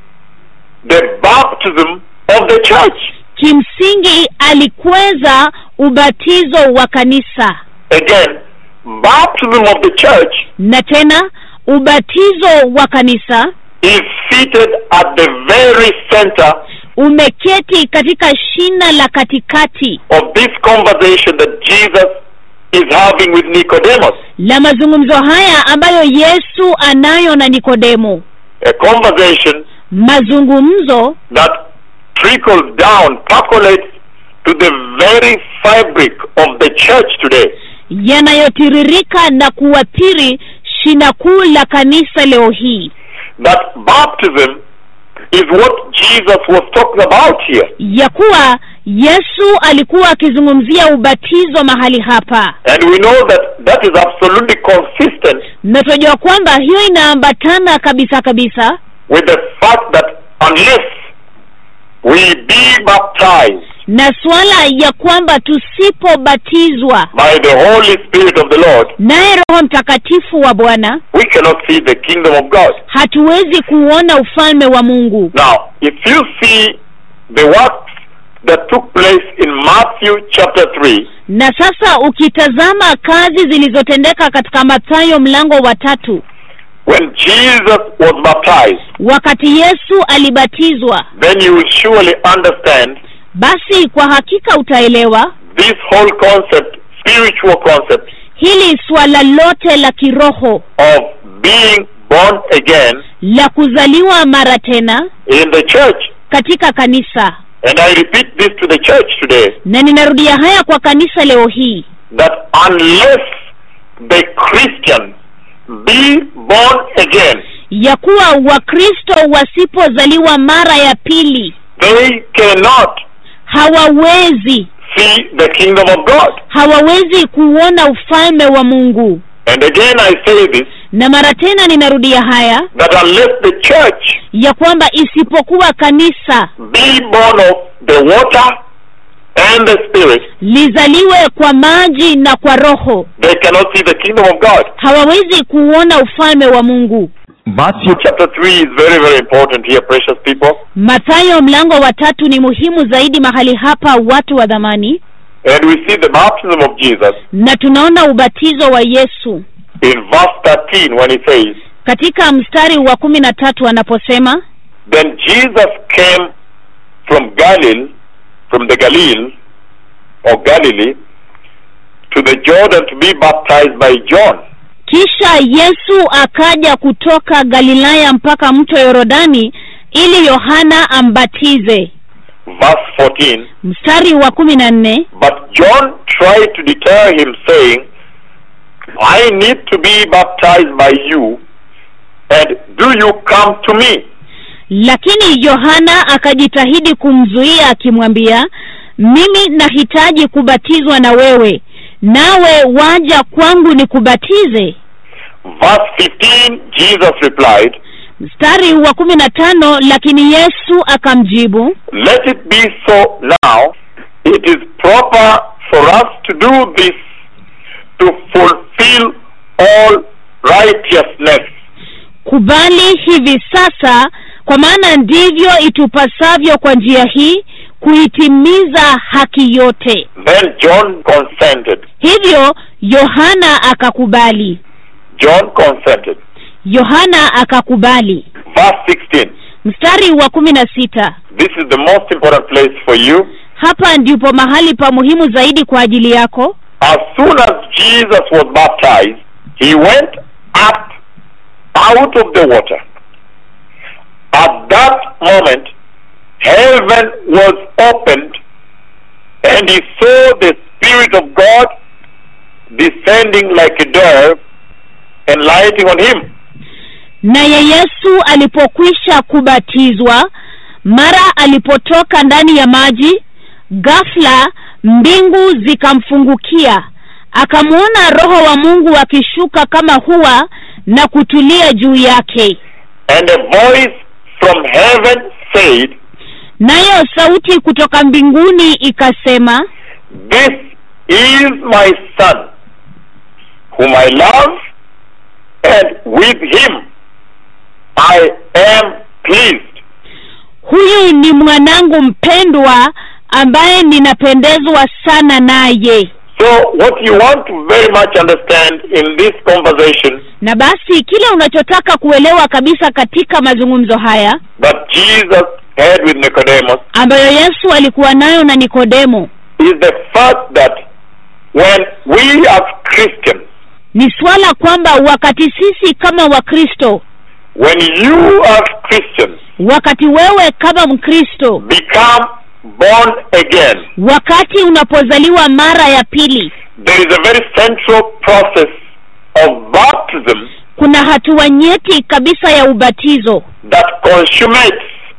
Speaker 2: the baptism of the church.
Speaker 3: kimsingi alikweza ubatizo wa kanisa
Speaker 2: Again, baptism of the church
Speaker 3: na tena ubatizo wa kanisa
Speaker 2: is seated at the very center
Speaker 3: umeketi katika shina la katikati
Speaker 2: of this conversation that Jesus is having with Nicodemus.
Speaker 3: la mazungumzo haya ambayo yesu anayo na nikodemo
Speaker 2: A conversation
Speaker 3: mazungumzo
Speaker 2: that trickles down, percolates to the very fabric of the church today.
Speaker 3: yanayotiririka na kuathiri shina kuu la kanisa leo hii
Speaker 2: that baptism is what Jesus was talking about here.
Speaker 3: ya kuwa yesu alikuwa akizungumzia ubatizo mahali hapa
Speaker 2: And we know that that is absolutely consistent
Speaker 3: na tunajua kwamba hiyo inaambatana kabisa kabisa
Speaker 2: with the fact that unless we be baptized
Speaker 3: na suala ya kwamba tusipobatizwa
Speaker 2: by the Holy Spirit of the Lord,
Speaker 3: naye roho mtakatifu wa bwana
Speaker 2: we cannot see the kingdom of God.
Speaker 3: hatuwezi kuona ufalme wa mungu
Speaker 2: Now, if you see the works that took place in Matthew chapter 3,
Speaker 3: na sasa ukitazama kazi zilizotendeka katika mathayo mlango wa tatu
Speaker 2: when Jesus was baptized,
Speaker 3: wakati yesu alibatizwa
Speaker 2: then you will surely understand
Speaker 3: basi kwa hakika utaelewa
Speaker 2: this whole concept, spiritual concept
Speaker 3: hili swala lote la kiroho
Speaker 2: of being born again
Speaker 3: la kuzaliwa mara tena
Speaker 2: in the church.
Speaker 3: katika kanisa
Speaker 2: And I repeat this to the church today
Speaker 3: na ninarudia haya kwa kanisa leo hii
Speaker 2: that unless the Christian be born again,
Speaker 3: ya kuwa wakristo wasipozaliwa mara ya pili
Speaker 2: they cannot
Speaker 3: hawawezi
Speaker 2: see the kingdom of God.
Speaker 3: hawawezi kuona ufalme wa mungu
Speaker 2: And again, I say this
Speaker 3: na mara tena ninarudia haya
Speaker 2: that unless the church
Speaker 3: ya kwamba isipokuwa kanisa
Speaker 2: be born of the water and the spirit,
Speaker 3: lizaliwe kwa maji na kwa roho
Speaker 2: they cannot see the kingdom of God.
Speaker 3: hawawezi kuona ufalme wa mungu
Speaker 2: Matthew chapter 3 is very, very important here, precious people.
Speaker 3: mathayo mlango wa tatu ni muhimu zaidi mahali hapa watu wa dhamani
Speaker 2: And we see the baptism of Jesus
Speaker 3: na tunaona ubatizo wa yesu
Speaker 2: in verse 13 when he says,
Speaker 3: katika mstari wa kumi na tatu anaposema
Speaker 2: Then Jesus came from Galilee, from the Galilee, or Galilee, to the Jordan to be baptized by John.
Speaker 3: kisha yesu akaja kutoka galilaya mpaka mto yorodani ili yohana ambatize
Speaker 2: Verse 14,
Speaker 3: mstari wa kumi na nne
Speaker 2: But John tried to deter him, saying, I need to be baptized by you, and do you come to me?
Speaker 3: lakini yohana akajitahidi kumzuia akimwambia mimi nahitaji kubatizwa na wewe nawe waja kwangu nikubatize
Speaker 2: Verse 15, Jesus replied,
Speaker 3: mstari wa kumi na tano lakini yesu akamjibu
Speaker 2: Let it be so now. It is proper for us to do this to fulfill all righteousness.
Speaker 3: kubali hivi sasa kwa maana ndivyo itupasavyo kwa njia hii kuitimiza haki yote
Speaker 2: Then John consented.
Speaker 3: hivyo yohana akakubali
Speaker 2: John consented.
Speaker 3: yohana akakubali
Speaker 2: Verse 16.
Speaker 3: mstari wa kumi na sita
Speaker 2: This is the most important place for you.
Speaker 3: hapa ndipo mahali pa muhimu zaidi kwa ajili yako
Speaker 2: As soon as Jesus was baptized, he went up out of the water. At that moment, heaven was opened, and he saw the Spirit of God descending like a dove and lighting on him.
Speaker 3: naye yesu alipokwisha kubatizwa mara alipotoka ndani ya maji ghafla mbingu zikamfungukia akamwona roho wa mungu akishuka kama hua na kutulia juu yake
Speaker 2: And a voice from heaven said,
Speaker 3: nayo sauti kutoka mbinguni ikasema
Speaker 2: This is my son, whom I love, and with him I am pleased.
Speaker 3: huyu ni mwanangu mpendwa ambaye ninapendezwa sana naye
Speaker 2: So, what you want to very much understand in this conversation
Speaker 3: na basi kile unachotaka kuelewa kabisa katika mazungumzo haya
Speaker 2: that Jesus had with Nicodemus
Speaker 3: ambayo yesu alikuwa nayo na nikodemo
Speaker 2: is the fact that when we as Christians,
Speaker 3: ni swala kwamba wakati sisi kama wakristo
Speaker 2: when you as Christians
Speaker 3: wakati wewe kama mkristo
Speaker 2: become born again,
Speaker 3: wakati unapozaliwa mara ya pili
Speaker 2: there is a very central process of baptism
Speaker 3: kuna hatua nyeti kabisa ya ubatizo
Speaker 2: that consummates,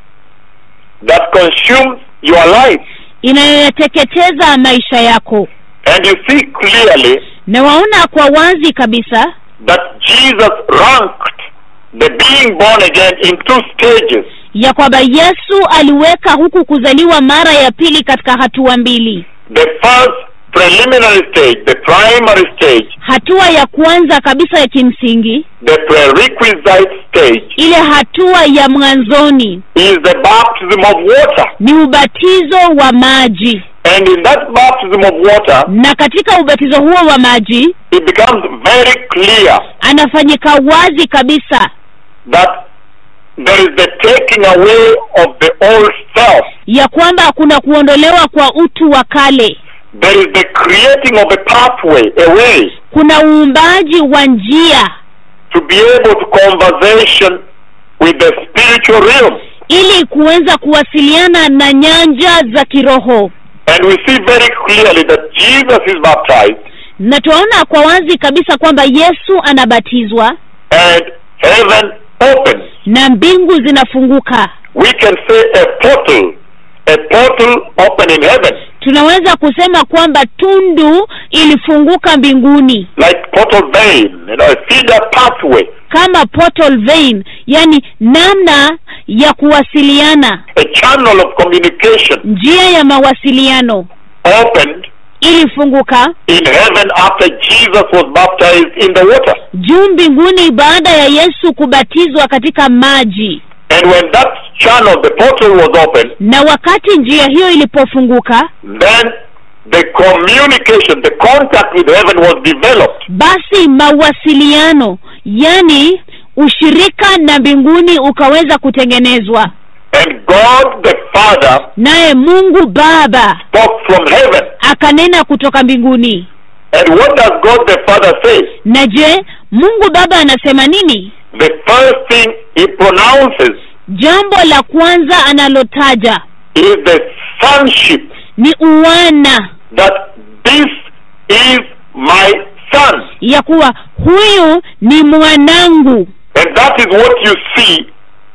Speaker 2: that consumes your life.
Speaker 3: inayoyateketeza maisha yako
Speaker 2: And you see clearly
Speaker 3: na waona kwa wazi kabisa
Speaker 2: that Jesus ranked the being born again in two stages.
Speaker 3: ya kwamba yesu aliweka huku kuzaliwa mara ya pili katika hatua mbili
Speaker 2: The first preliminary stage, the primary stage,
Speaker 3: hatua ya kwanza kabisa ya kimsingi
Speaker 2: the prerequisite stage,
Speaker 3: ile hatua ya mwanzoni
Speaker 2: is the baptism of water.
Speaker 3: ni ubatizo wa maji
Speaker 2: And in that baptism of water,
Speaker 3: na katika ubatizo huo wa maji
Speaker 2: it becomes very clear
Speaker 3: anafanyika wazi kabisa
Speaker 2: that there is the taking away of the old self.
Speaker 3: ya kwamba kuna kuondolewa kwa utu wa kale
Speaker 2: There is the creating of a pathway, a way,
Speaker 3: kuna uumbaji wa njia
Speaker 2: to be able to conversation with the spiritual realm.
Speaker 3: ili kuweza kuwasiliana na nyanja za kiroho
Speaker 2: And we see very clearly that Jesus is baptized
Speaker 3: na tunaona kwa wazi kabisa kwamba yesu anabatizwa
Speaker 2: and heaven opens.
Speaker 3: na mbingu zinafunguka
Speaker 2: We can say a portal, a portal open in heaven,
Speaker 3: tunaweza kusema kwamba tundu ilifunguka mbinguni
Speaker 2: like portal vein, you know, a feeder pathway,
Speaker 3: kama portal vein yani namna ya kuwasiliana
Speaker 2: a channel of communication
Speaker 3: njia ya mawasiliano
Speaker 2: opened
Speaker 3: ilifunguka
Speaker 2: in heaven after Jesus was baptized in the water.
Speaker 3: juu mbinguni baada ya yesu kubatizwa katika maji
Speaker 2: And when that channel, the portal was opened,
Speaker 3: na wakati njia hiyo ilipofunguka
Speaker 2: then the communication, the contact with heaven was developed.
Speaker 3: basi mawasiliano yani ushirika na mbinguni ukaweza kutengenezwa
Speaker 2: And God the Father
Speaker 3: naye mungu baba
Speaker 2: spoke from heaven.
Speaker 3: akanena kutoka mbinguni
Speaker 2: And what does God the Father say?
Speaker 3: na je mungu baba anasema nini
Speaker 2: The first thing he pronounces
Speaker 3: jambo la kwanza analotaja
Speaker 2: is the sonship,
Speaker 3: ni uwana
Speaker 2: that this is my son.
Speaker 3: ya kuwa huyu ni mwanangu
Speaker 2: And that is what you see.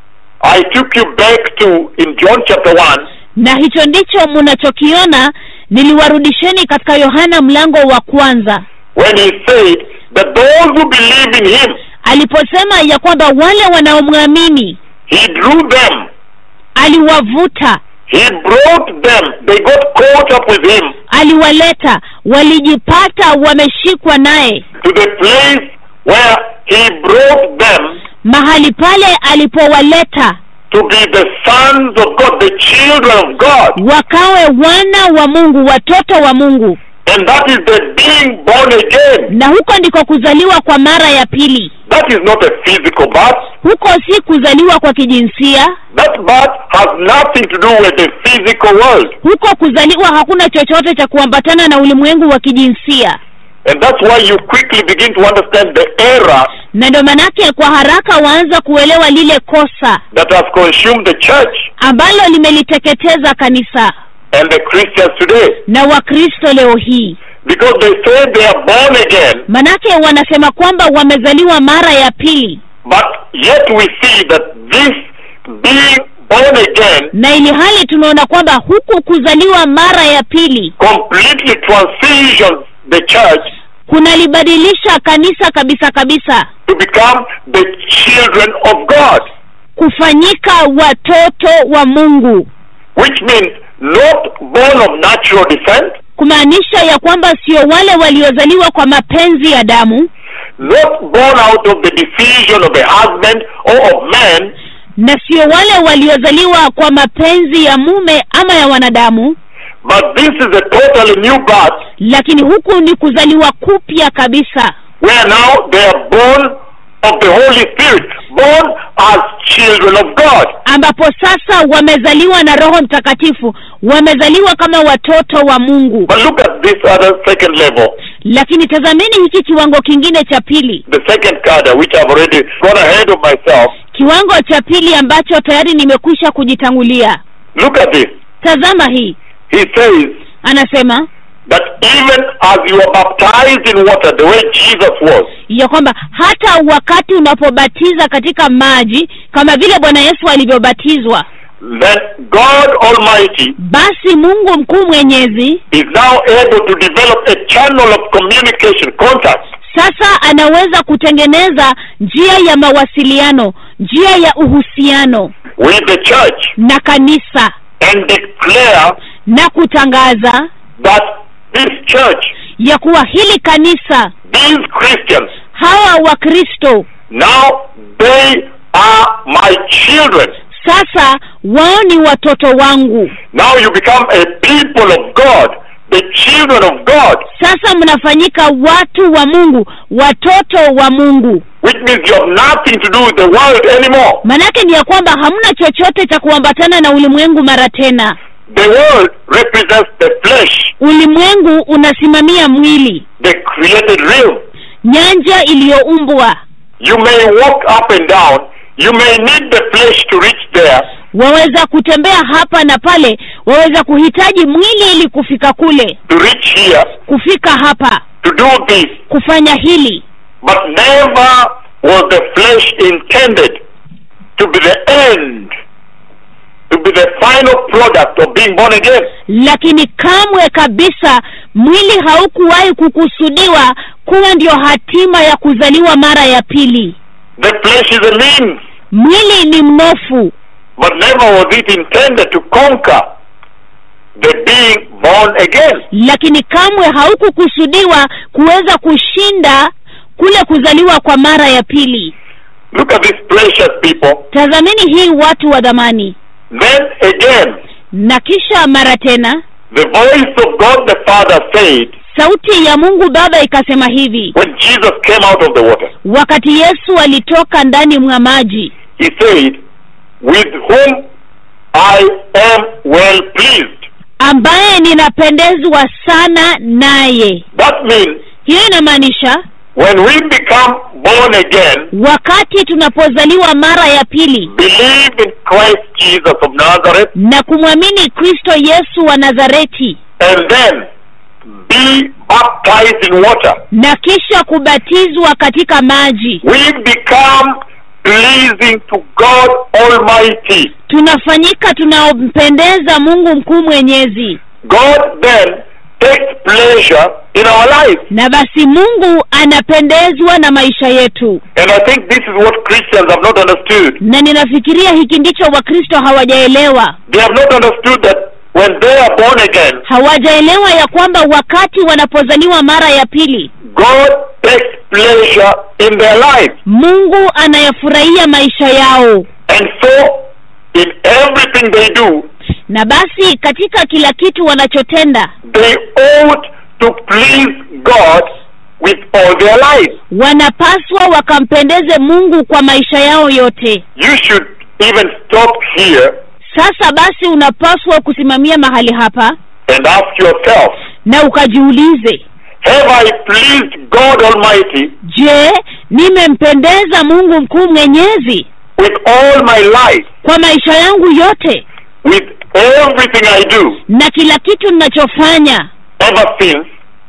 Speaker 2: I took you back to in John chapter 1
Speaker 3: na hicho ndicho mnachokiona niliwarudisheni katika yohana mlango wa kwanza
Speaker 2: when he said that those who believe in him,
Speaker 3: aliposema ya kwamba wale wanaomwamini
Speaker 2: he drew them,
Speaker 3: aliwavuta
Speaker 2: he brought them, they got caught up with him
Speaker 3: aliwaleta walijipata wameshikwa naye
Speaker 2: to the place where he brought them
Speaker 3: mahali pale alipowaleta
Speaker 2: to be the sons of God, the children of God.
Speaker 3: wakawe wana wa mungu watoto wa mungu
Speaker 2: And that is the being born again.
Speaker 3: na huko ndiko kuzaliwa kwa mara ya pili
Speaker 2: That is not a physical birth.
Speaker 3: huko si kuzaliwa kwa kijinsia
Speaker 2: That birth has nothing to do with the physical world.
Speaker 3: huko kuzaliwa hakuna chochote cha kuambatana na ulimwengu wa kijinsia
Speaker 2: And that's why you quickly begin to understand the error
Speaker 3: na ndio manake kwa haraka waanza kuelewa lile kosa
Speaker 2: that has consumed the church
Speaker 3: ambalo limeliteketeza kanisa
Speaker 2: and the Christians today.
Speaker 3: na wakristo leo hii
Speaker 2: Because they say they are born again,
Speaker 3: manake wanasema kwamba wamezaliwa mara ya pili
Speaker 2: but yet we see that this being born again
Speaker 3: na ili hali tumeona kwamba huku kuzaliwa mara ya pili
Speaker 2: completely transitions the church
Speaker 3: kunalibadilisha kanisa kabisa kabisa
Speaker 2: to become the children of God,
Speaker 3: kufanyika watoto wa mungu
Speaker 2: which means not born of natural descent,
Speaker 3: kumaanisha ya kwamba sio wale waliozaliwa kwa mapenzi ya damu
Speaker 2: not born out of the decision of a husband or of man,
Speaker 3: na sio wale waliozaliwa kwa mapenzi ya mume ama ya wanadamu
Speaker 2: but this is a totally new birth
Speaker 3: lakini huku ni kuzaliwa kupya kabisa
Speaker 2: where now they are born of the Holy Spirit, born as children of God.
Speaker 3: ambapo sasa wamezaliwa na roho mtakatifu wamezaliwa kama watoto wa mungu
Speaker 2: But look at this other second level,
Speaker 3: lakini tazameni hiki kiwango kingine cha pili
Speaker 2: the second cadre, which I've already gone ahead of myself.
Speaker 3: kiwango cha pili ambacho tayari nimekwisha kujitangulia
Speaker 2: Look at this.
Speaker 3: tazama hii
Speaker 2: He says,
Speaker 3: anasema
Speaker 2: that even as you are baptized in water the way Jesus was,
Speaker 3: ya kwamba hata wakati unapobatiza katika maji kama vile bwana yesu alivyobatizwa
Speaker 2: then God Almighty
Speaker 3: basi mungu mkuu mwenyezi
Speaker 2: is now able to develop a channel of communication, contact
Speaker 3: sasa anaweza kutengeneza njia ya mawasiliano njia ya uhusiano
Speaker 2: with the church
Speaker 3: na kanisa
Speaker 2: and declare
Speaker 3: na kutangaza
Speaker 2: that this church,
Speaker 3: ya kuwa hili kanisa
Speaker 2: these Christians,
Speaker 3: hawa wakristo
Speaker 2: now they are my children.
Speaker 3: sasa wao ni watoto wangu
Speaker 2: Now you become a people of God, the children of God,
Speaker 3: sasa mnafanyika watu wa mungu watoto wa mungu
Speaker 2: which means you have nothing to do with the world anymore.
Speaker 3: manake ni ya kwamba hamna chochote cha kuambatana na ulimwengu mara tena
Speaker 2: The world represents the flesh,
Speaker 3: ulimwengu unasimamia mwili
Speaker 2: the created realm.
Speaker 3: nyanja iliyoumbwa
Speaker 2: You may walk up and down. You may need the flesh to reach there,
Speaker 3: waweza kutembea hapa na pale waweza kuhitaji mwili ili kufika kule
Speaker 2: to reach here,
Speaker 3: kufika hapa
Speaker 2: to do this.
Speaker 3: kufanya hili
Speaker 2: But never was the flesh intended to be the end, to be the final product of being born again.
Speaker 3: lakini kamwe kabisa mwili haukuwahi kukusudiwa kuwa ndio hatima ya kuzaliwa mara ya pili
Speaker 2: The flesh is a means,
Speaker 3: mwili ni mnofu
Speaker 2: but never was it intended to conquer the being born again.
Speaker 3: lakini kamwe haukukusudiwa kuweza kushinda kule kuzaliwa kwa mara ya pili
Speaker 2: Look at these precious people.
Speaker 3: tazameni hii watu wa dhamani
Speaker 2: Then again,
Speaker 3: na kisha mara tena
Speaker 2: the voice of God the Father said,
Speaker 3: sauti ya mungu baba ikasema hivi
Speaker 2: when Jesus came out of the water,
Speaker 3: wakati yesu alitoka ndani mwa maji
Speaker 2: He said, With whom I am well pleased.
Speaker 3: ambaye ninapendezwa sana naye
Speaker 2: That means
Speaker 3: hiyo inamaanisha
Speaker 2: when we become born again,
Speaker 3: wakati tunapozaliwa mara ya pili
Speaker 2: believe in Christ Jesus of Nazareth,
Speaker 3: na kumwamini kristo yesu wa nazareti
Speaker 2: and then be baptized in water,
Speaker 3: na kisha kubatizwa katika maji
Speaker 2: we become pleasing to God Almighty.
Speaker 3: tunafanyika tunaompendeza mungu mkuu mwenyezi
Speaker 2: God then takes pleasure in our lives.
Speaker 3: na basi mungu anapendezwa na maisha yetu
Speaker 2: And I think this is what Christians have not understood.
Speaker 3: na ninafikiria hiki ndicho wakristo hawajaelewa
Speaker 2: They have not understood that when they are born again,
Speaker 3: hawajaelewa ya kwamba wakati wanapozaliwa mara ya pili
Speaker 2: God takes pleasure in their lives.
Speaker 3: mungu anayafurahia maisha yao
Speaker 2: And so, in everything they do,
Speaker 3: na basi katika kila kitu wanachotenda
Speaker 2: they ought to please God with all their lives.
Speaker 3: wanapaswa wakampendeze mungu kwa maisha yao yote
Speaker 2: You should even stop here
Speaker 3: sasa basi unapaswa kusimamia mahali hapa
Speaker 2: and ask yourself,
Speaker 3: na ukajiulize
Speaker 2: have I pleased God Almighty
Speaker 3: je nimempendeza mungu mkuu mwenyezi
Speaker 2: with all my life,
Speaker 3: kwa maisha yangu yote
Speaker 2: with everything I do,
Speaker 3: na kila kitu ninachofanya
Speaker 2: ever since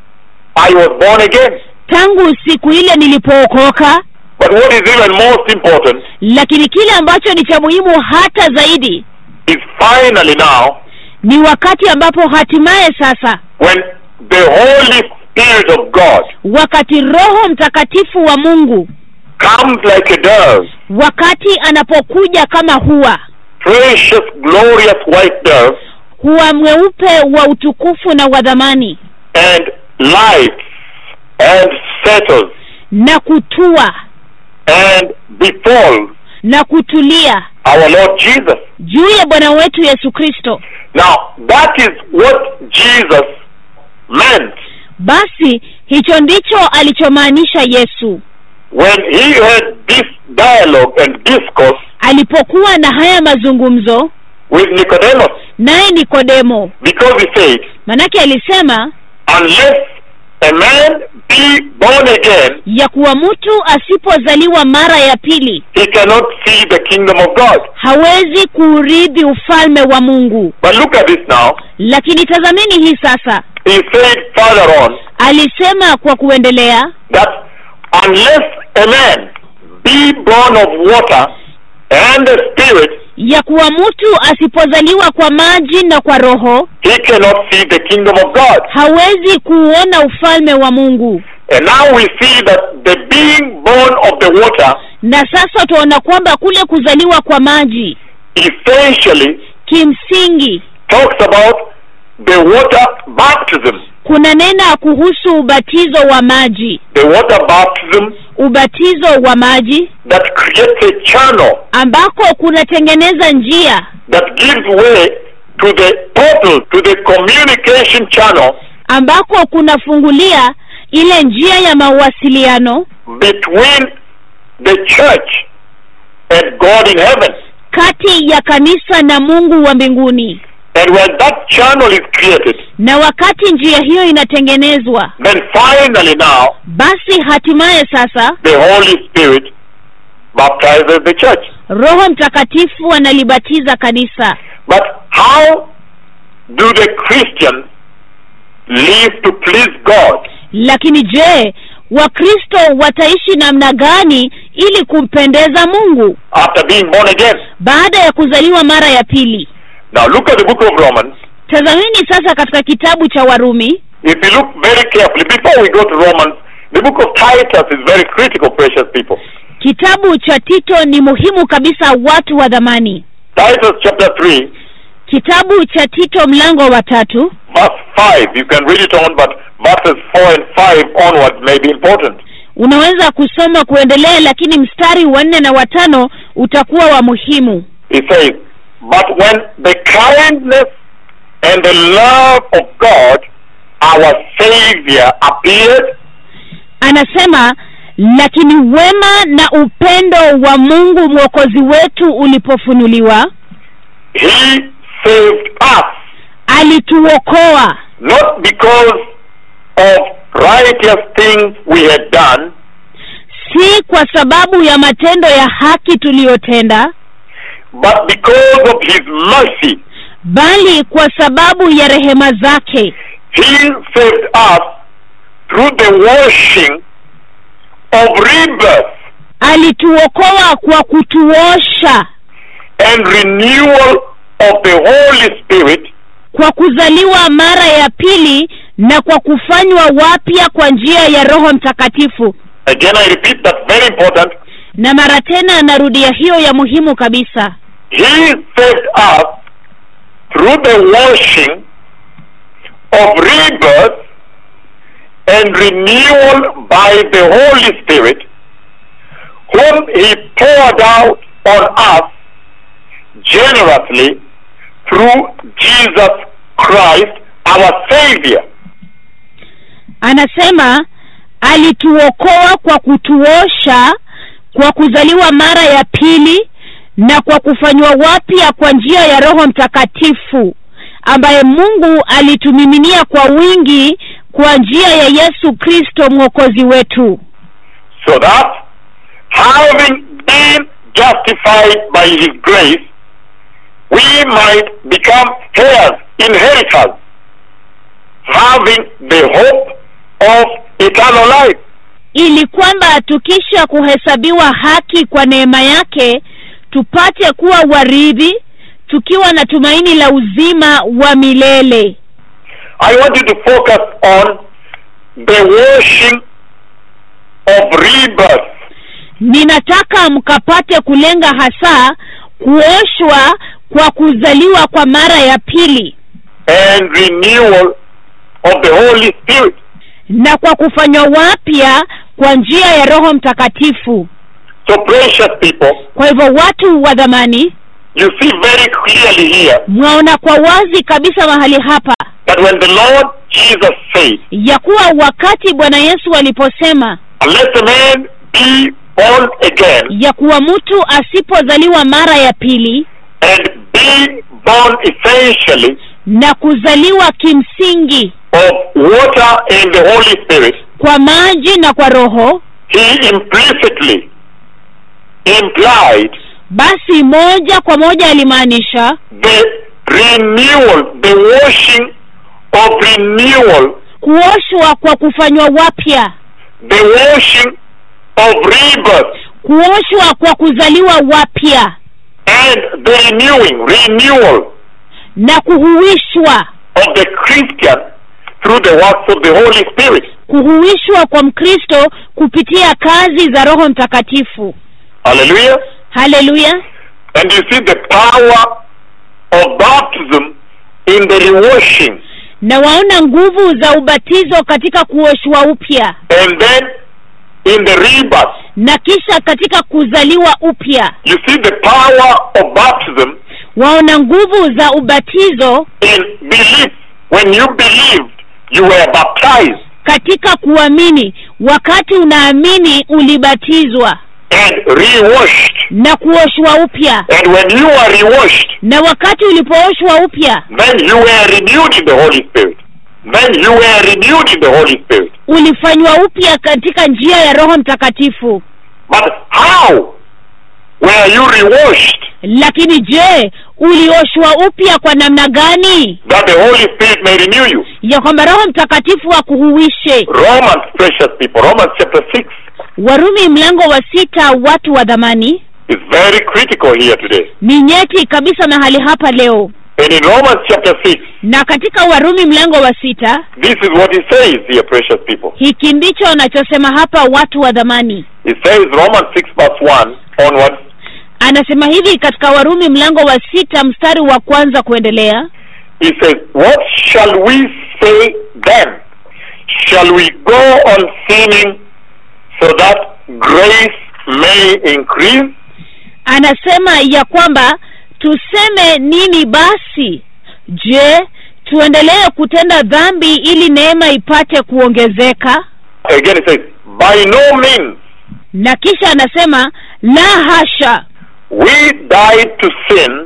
Speaker 2: I was born again?
Speaker 3: tangu siku ile nilipookoka
Speaker 2: But what is even most important
Speaker 3: lakini kile ambacho ni cha muhimu hata zaidi
Speaker 2: is finally now
Speaker 3: ni wakati ambapo hatimaye sasa
Speaker 2: when the Holy Spirit of God
Speaker 3: wakati roho mtakatifu wa mungu
Speaker 2: comes like a dove,
Speaker 3: wakati anapokuja kama huwa
Speaker 2: precious, glorious white dove,
Speaker 3: huwa mweupe wa utukufu na wa dhamani
Speaker 2: and lights and settles
Speaker 3: na kutua
Speaker 2: and befalls
Speaker 3: na kutulia
Speaker 2: our Lord Jesus.
Speaker 3: juu ya bwana wetu yesu kristo
Speaker 2: Now, that is what Jesus meant
Speaker 3: basi hicho ndicho alichomaanisha yesu
Speaker 2: when he had this dialogue and discourse
Speaker 3: alipokuwa na haya mazungumzo
Speaker 2: with Nicodemus,
Speaker 3: naye nikodemo
Speaker 2: because he said,
Speaker 3: manake alisema
Speaker 2: unless a man be born again,
Speaker 3: ya kuwa mtu asipozaliwa mara ya pili
Speaker 2: he cannot see the kingdom of God.
Speaker 3: hawezi kuurithi ufalme wa mungu
Speaker 2: But look at this now.
Speaker 3: lakini tazameni hii sasa
Speaker 2: He said further on
Speaker 3: alisema kwa kuendelea
Speaker 2: that unless a man be born of water and the spirit,
Speaker 3: ya kuwa mtu asipozaliwa kwa maji na kwa roho
Speaker 2: he cannot see the kingdom of God.
Speaker 3: hawezi kuuona ufalme wa mungu
Speaker 2: And now we see that the being born of the water
Speaker 3: na sasa tunaona kwamba kule kuzaliwa kwa maji
Speaker 2: essentially
Speaker 3: kimsingi
Speaker 2: talks about the water baptism.
Speaker 3: kunanena kuhusu ubatizo wa maji
Speaker 2: The water baptism
Speaker 3: ubatizo wa maji
Speaker 2: that creates a channel
Speaker 3: ambako kunatengeneza njia
Speaker 2: that gives way to the portal, to the communication channel
Speaker 3: ambako kunafungulia ile njia ya mawasiliano
Speaker 2: between the church and God in heaven.
Speaker 3: kati ya kanisa na mungu wa mbinguni
Speaker 2: And when that channel is created,
Speaker 3: na wakati njia hiyo inatengenezwa
Speaker 2: then finally now
Speaker 3: basi hatimaye sasa
Speaker 2: the Holy Spirit baptizes the church.
Speaker 3: roho mtakatifu analibatiza kanisa
Speaker 2: But how do the Christians live to please God?
Speaker 3: lakini je wakristo wataishi namna gani ili kumpendeza mungu
Speaker 2: after being born again.
Speaker 3: baada ya kuzaliwa mara ya pili
Speaker 2: Now look at the book of Romans.
Speaker 3: tazameni sasa katika kitabu cha warumi
Speaker 2: If you look very carefully, before we go to Romans, the book of Titus is very critical, precious people.
Speaker 3: kitabu cha tito ni muhimu kabisa watu wa dhamani
Speaker 2: Titus chapter 3,
Speaker 3: kitabu cha tito mlango wa tatu
Speaker 2: verse 5. You can read it on, but verses 4 and 5 onwards may be important.
Speaker 3: unaweza kusoma kuendelea lakini mstari wa nne na watano utakuwa wa muhimu
Speaker 2: He says, But when the kindness and the love of God, our Savior, appeared,
Speaker 3: anasema lakini wema na upendo wa mungu mwokozi wetu ulipofunuliwa
Speaker 2: He saved us.
Speaker 3: alituokoa
Speaker 2: not because of righteous things we had done,
Speaker 3: si kwa sababu ya matendo ya haki tuliyotenda
Speaker 2: but because of his mercy.
Speaker 3: bali kwa sababu ya rehema zake
Speaker 2: He saved us through the washing of rebirth
Speaker 3: alituokoa kwa kutuosha
Speaker 2: and renewal of the Holy Spirit
Speaker 3: kwa kuzaliwa mara ya pili na kwa kufanywa wapya kwa njia ya roho mtakatifu
Speaker 2: Again, I repeat, that's very important.
Speaker 3: na mara tena anarudia hiyo ya muhimu kabisa
Speaker 2: He saved us through the washing of rebirth and renewal by the Holy Spirit, whom He poured out on us generously through Jesus Christ, our Savior.
Speaker 3: anasema alituokoa kwa kutuosha kwa kuzaliwa mara ya pili na kwa kufanywa wapya kwa njia ya roho mtakatifu ambaye mungu alitumiminia kwa wingi kwa njia ya yesu kristo mwokozi wetu
Speaker 2: So that, having been justified by His grace, we might become heirs, inheritors, having the hope of eternal life.
Speaker 3: ili kwamba tukisha kuhesabiwa haki kwa neema yake tupate kuwa warithi tukiwa na tumaini la uzima wa milele
Speaker 2: I want you to focus on the washing of rebirth.
Speaker 3: ninataka mkapate kulenga hasa kuoshwa kwa kuzaliwa kwa mara ya pili
Speaker 2: and renewal of the Holy Spirit.
Speaker 3: na kwa kufanywa wapya kwa njia ya roho mtakatifu
Speaker 2: So, precious people,
Speaker 3: kwa hivyo watu wa dhamani
Speaker 2: you see very clearly here
Speaker 3: mwaona kwa wazi kabisa mahali hapa
Speaker 2: that when the Lord Jesus said,
Speaker 3: ya kuwa wakati bwana yesu aliposema
Speaker 2: Unless a man be born again
Speaker 3: ya kuwa mtu asipozaliwa mara ya pili
Speaker 2: and be born essentially
Speaker 3: na kuzaliwa kimsingi
Speaker 2: of water and the Holy Spirit,
Speaker 3: kwa maji na kwa roho
Speaker 2: he implicitly implied
Speaker 3: basi moja kwa moja alimaanisha
Speaker 2: the renewal, the washing of renewal,
Speaker 3: kuoshwa kwa kufanywa wapya
Speaker 2: the washing of rebirth,
Speaker 3: kuoshwa kwa kuzaliwa wapya
Speaker 2: and the renewing, renewal
Speaker 3: na kuhuishwa
Speaker 2: of the Christian through the works of the Holy Spirit.
Speaker 3: kuhuishwa kwa mkristo kupitia kazi za roho mtakatifu
Speaker 2: Hallelujah.
Speaker 3: haleluya
Speaker 2: And you see the power of baptism in the rewashing
Speaker 3: na waona nguvu za ubatizo katika kuoshwa upya
Speaker 2: and then in the rebirth.
Speaker 3: na kisha katika kuzaliwa upya
Speaker 2: You see the power of baptism
Speaker 3: waona nguvu za ubatizo
Speaker 2: in belief. When you believed, you were baptized
Speaker 3: katika kuamini wakati unaamini ulibatizwa
Speaker 2: and rewashed.
Speaker 3: na kuoshwa upya
Speaker 2: And when you are rewashed,
Speaker 3: na wakati ulipooshwa upya
Speaker 2: then you were renewed in the Holy Spirit. Then you were renewed in the Holy Spirit.
Speaker 3: ulifanywa upya katika njia ya roho mtakatifu
Speaker 2: But how were you rewashed
Speaker 3: lakini je ulioshwa upya kwa namna gani
Speaker 2: that the Holy Spirit may renew you?
Speaker 3: ya kwamba roho mtakatifu akuhuishe
Speaker 2: Romans, precious people, Romans chapter 6
Speaker 3: warumi mlango wa sita watu wa dhamani
Speaker 2: is very critical here today.
Speaker 3: ni nyeti kabisa mahali hapa leo
Speaker 2: And in Romans chapter 6,
Speaker 3: na katika warumi mlango wa sita
Speaker 2: this is what he says here, precious people.
Speaker 3: hiki ndicho anachosema hapa watu wa dhamani
Speaker 2: He says, Romans 6 verse 1 onwards,
Speaker 3: anasema hivi katika warumi mlango wa sita mstari wa kwanza kuendelea
Speaker 2: he says, What shall we say then? Shall we go on sinning so that grace may increase?
Speaker 3: anasema ya kwamba tuseme nini basi je tuendelee kutenda dhambi ili neema ipate kuongezeka
Speaker 2: Again, he says, By no means.
Speaker 3: na kisha anasema la hasha
Speaker 2: We died to sin.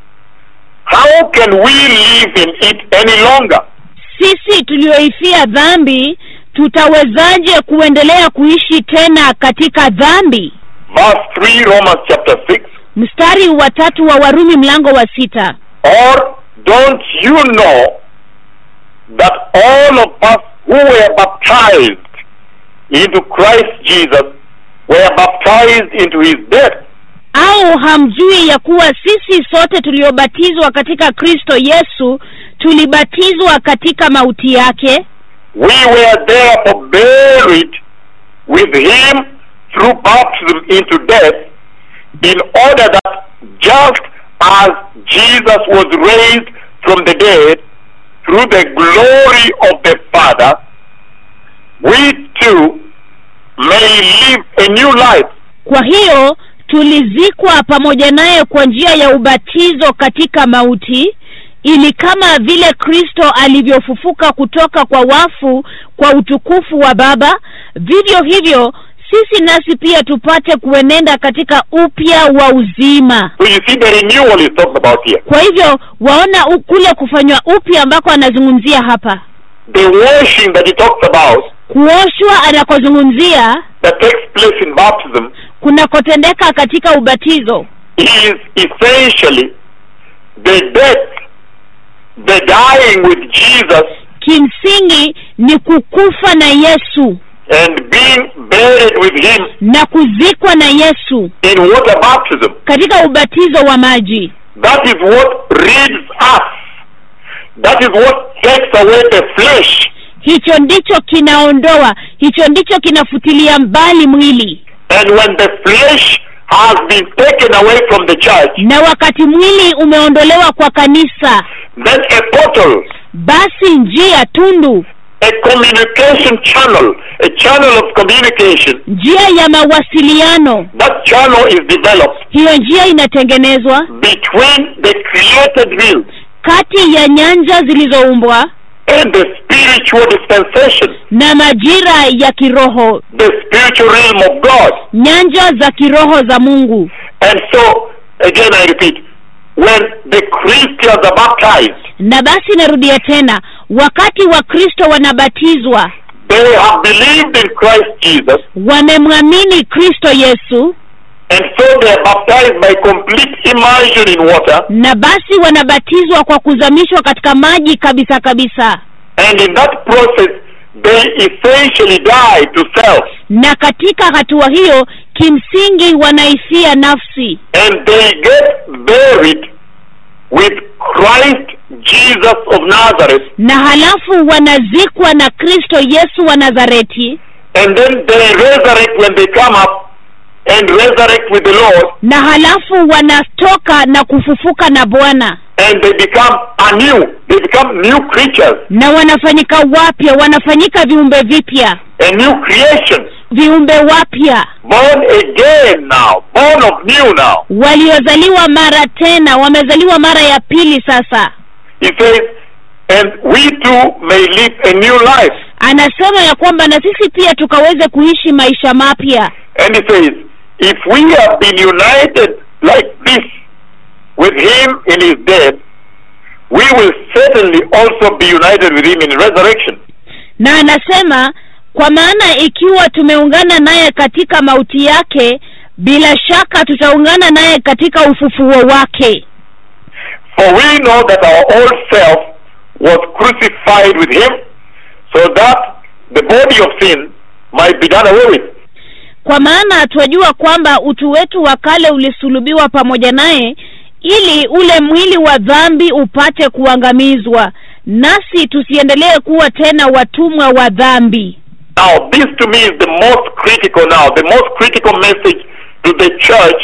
Speaker 2: How can we live in it any longer?
Speaker 3: sisi tulioifia dhambi tutawezaje kuendelea kuishi tena katika dhambi
Speaker 2: Verse 3, Romans chapter 6.
Speaker 3: mstari wa tatu wa warumi mlango wa sita
Speaker 2: Or don't you know that all of us who were baptized into Christ Jesus were baptized into his death?
Speaker 3: au hamjui ya kuwa sisi sote tuliobatizwa katika kristo yesu tulibatizwa katika mauti yake
Speaker 2: We were therefore buried with him through baptism into death, in order that just as Jesus was raised from the dead through the glory of the Father, we too may live a new life.
Speaker 3: kwa hiyo tulizikwa pamoja naye kwa njia ya ubatizo katika mauti ili kama vile kristo alivyofufuka kutoka kwa wafu kwa utukufu wa baba vivyo hivyo sisi nasi pia tupate kuenenda katika upya wa uzima
Speaker 2: So you see the renewal is talked about here.
Speaker 3: kwa hivyo waona u- kule kufanywa upya ambako anazungumzia hapa
Speaker 2: The washing that he talks about
Speaker 3: kuoshwa anakozungumzia
Speaker 2: that takes place in baptism
Speaker 3: kunakotendeka katika ubatizo
Speaker 2: is essentially the death, the dying with Jesus
Speaker 3: kimsingi ni kukufa na yesu
Speaker 2: and being buried with him
Speaker 3: na kuzikwa na yesu
Speaker 2: in water baptism.
Speaker 3: katika ubatizo wa maji
Speaker 2: That is what rids us. That is what takes away the flesh.
Speaker 3: hicho ndicho kinaondoa hicho ndicho kinafutilia mbali mwili
Speaker 2: And when the flesh has been taken away from the church,
Speaker 3: na wakati mwili umeondolewa kwa kanisa
Speaker 2: then a portal,
Speaker 3: basi njia tundu
Speaker 2: a communication channel, a channel of communication,
Speaker 3: njia ya mawasiliano
Speaker 2: that channel is developed
Speaker 3: hiyo njia inatengenezwa
Speaker 2: between the created realm
Speaker 3: kati ya nyanja zilizoumbwa
Speaker 2: and the spiritual dispensation,
Speaker 3: na majira ya kiroho
Speaker 2: the spiritual realm of God.
Speaker 3: nyanja za kiroho za mungu
Speaker 2: And so, again I repeat, when the Christians are baptized, baptized,
Speaker 3: na basi narudia tena wakati wakristo wanabatizwa
Speaker 2: they have believed in Christ Jesus,
Speaker 3: wamemwamini kristo yesu
Speaker 2: and so they are baptized by complete immersion in water.
Speaker 3: na basi wanabatizwa kwa kuzamishwa katika maji kabisa kabisa
Speaker 2: And in that process, they essentially die to self.
Speaker 3: na katika hatua hiyo kimsingi wanaifia nafsi
Speaker 2: And they get buried with Christ Jesus of Nazareth.
Speaker 3: na halafu wanazikwa na kristo yesu wa nazareti
Speaker 2: And then they resurrect when they come up and resurrect with the Lord.
Speaker 3: na halafu wanatoka na kufufuka na bwana
Speaker 2: And they become anew. They become new creatures.
Speaker 3: na wanafanyika wapya wanafanyika viumbe vipya
Speaker 2: A new creation.
Speaker 3: viumbe wapya
Speaker 2: Born again now. Born of new now.
Speaker 3: waliozaliwa mara tena wamezaliwa mara ya pili sasa
Speaker 2: He says, and we too may live a new life.
Speaker 3: anasema ya kwamba na sisi pia tukaweze kuishi maisha mapya
Speaker 2: And he says, if we have been united like this with him in his death, we will certainly also be united with him in resurrection.
Speaker 3: na anasema kwa maana ikiwa tumeungana naye katika mauti yake bila shaka tutaungana naye katika ufufuo wake
Speaker 2: For we know that our old self was crucified with him so that the body of sin might be done away with.
Speaker 3: kwa maana twajua kwamba utu wetu wa kale ulisulubiwa pamoja naye ili ule mwili wa dhambi upate kuangamizwa nasi tusiendelee kuwa tena watumwa wa dhambi
Speaker 2: Now, this to me is the most critical now, the most critical message to the church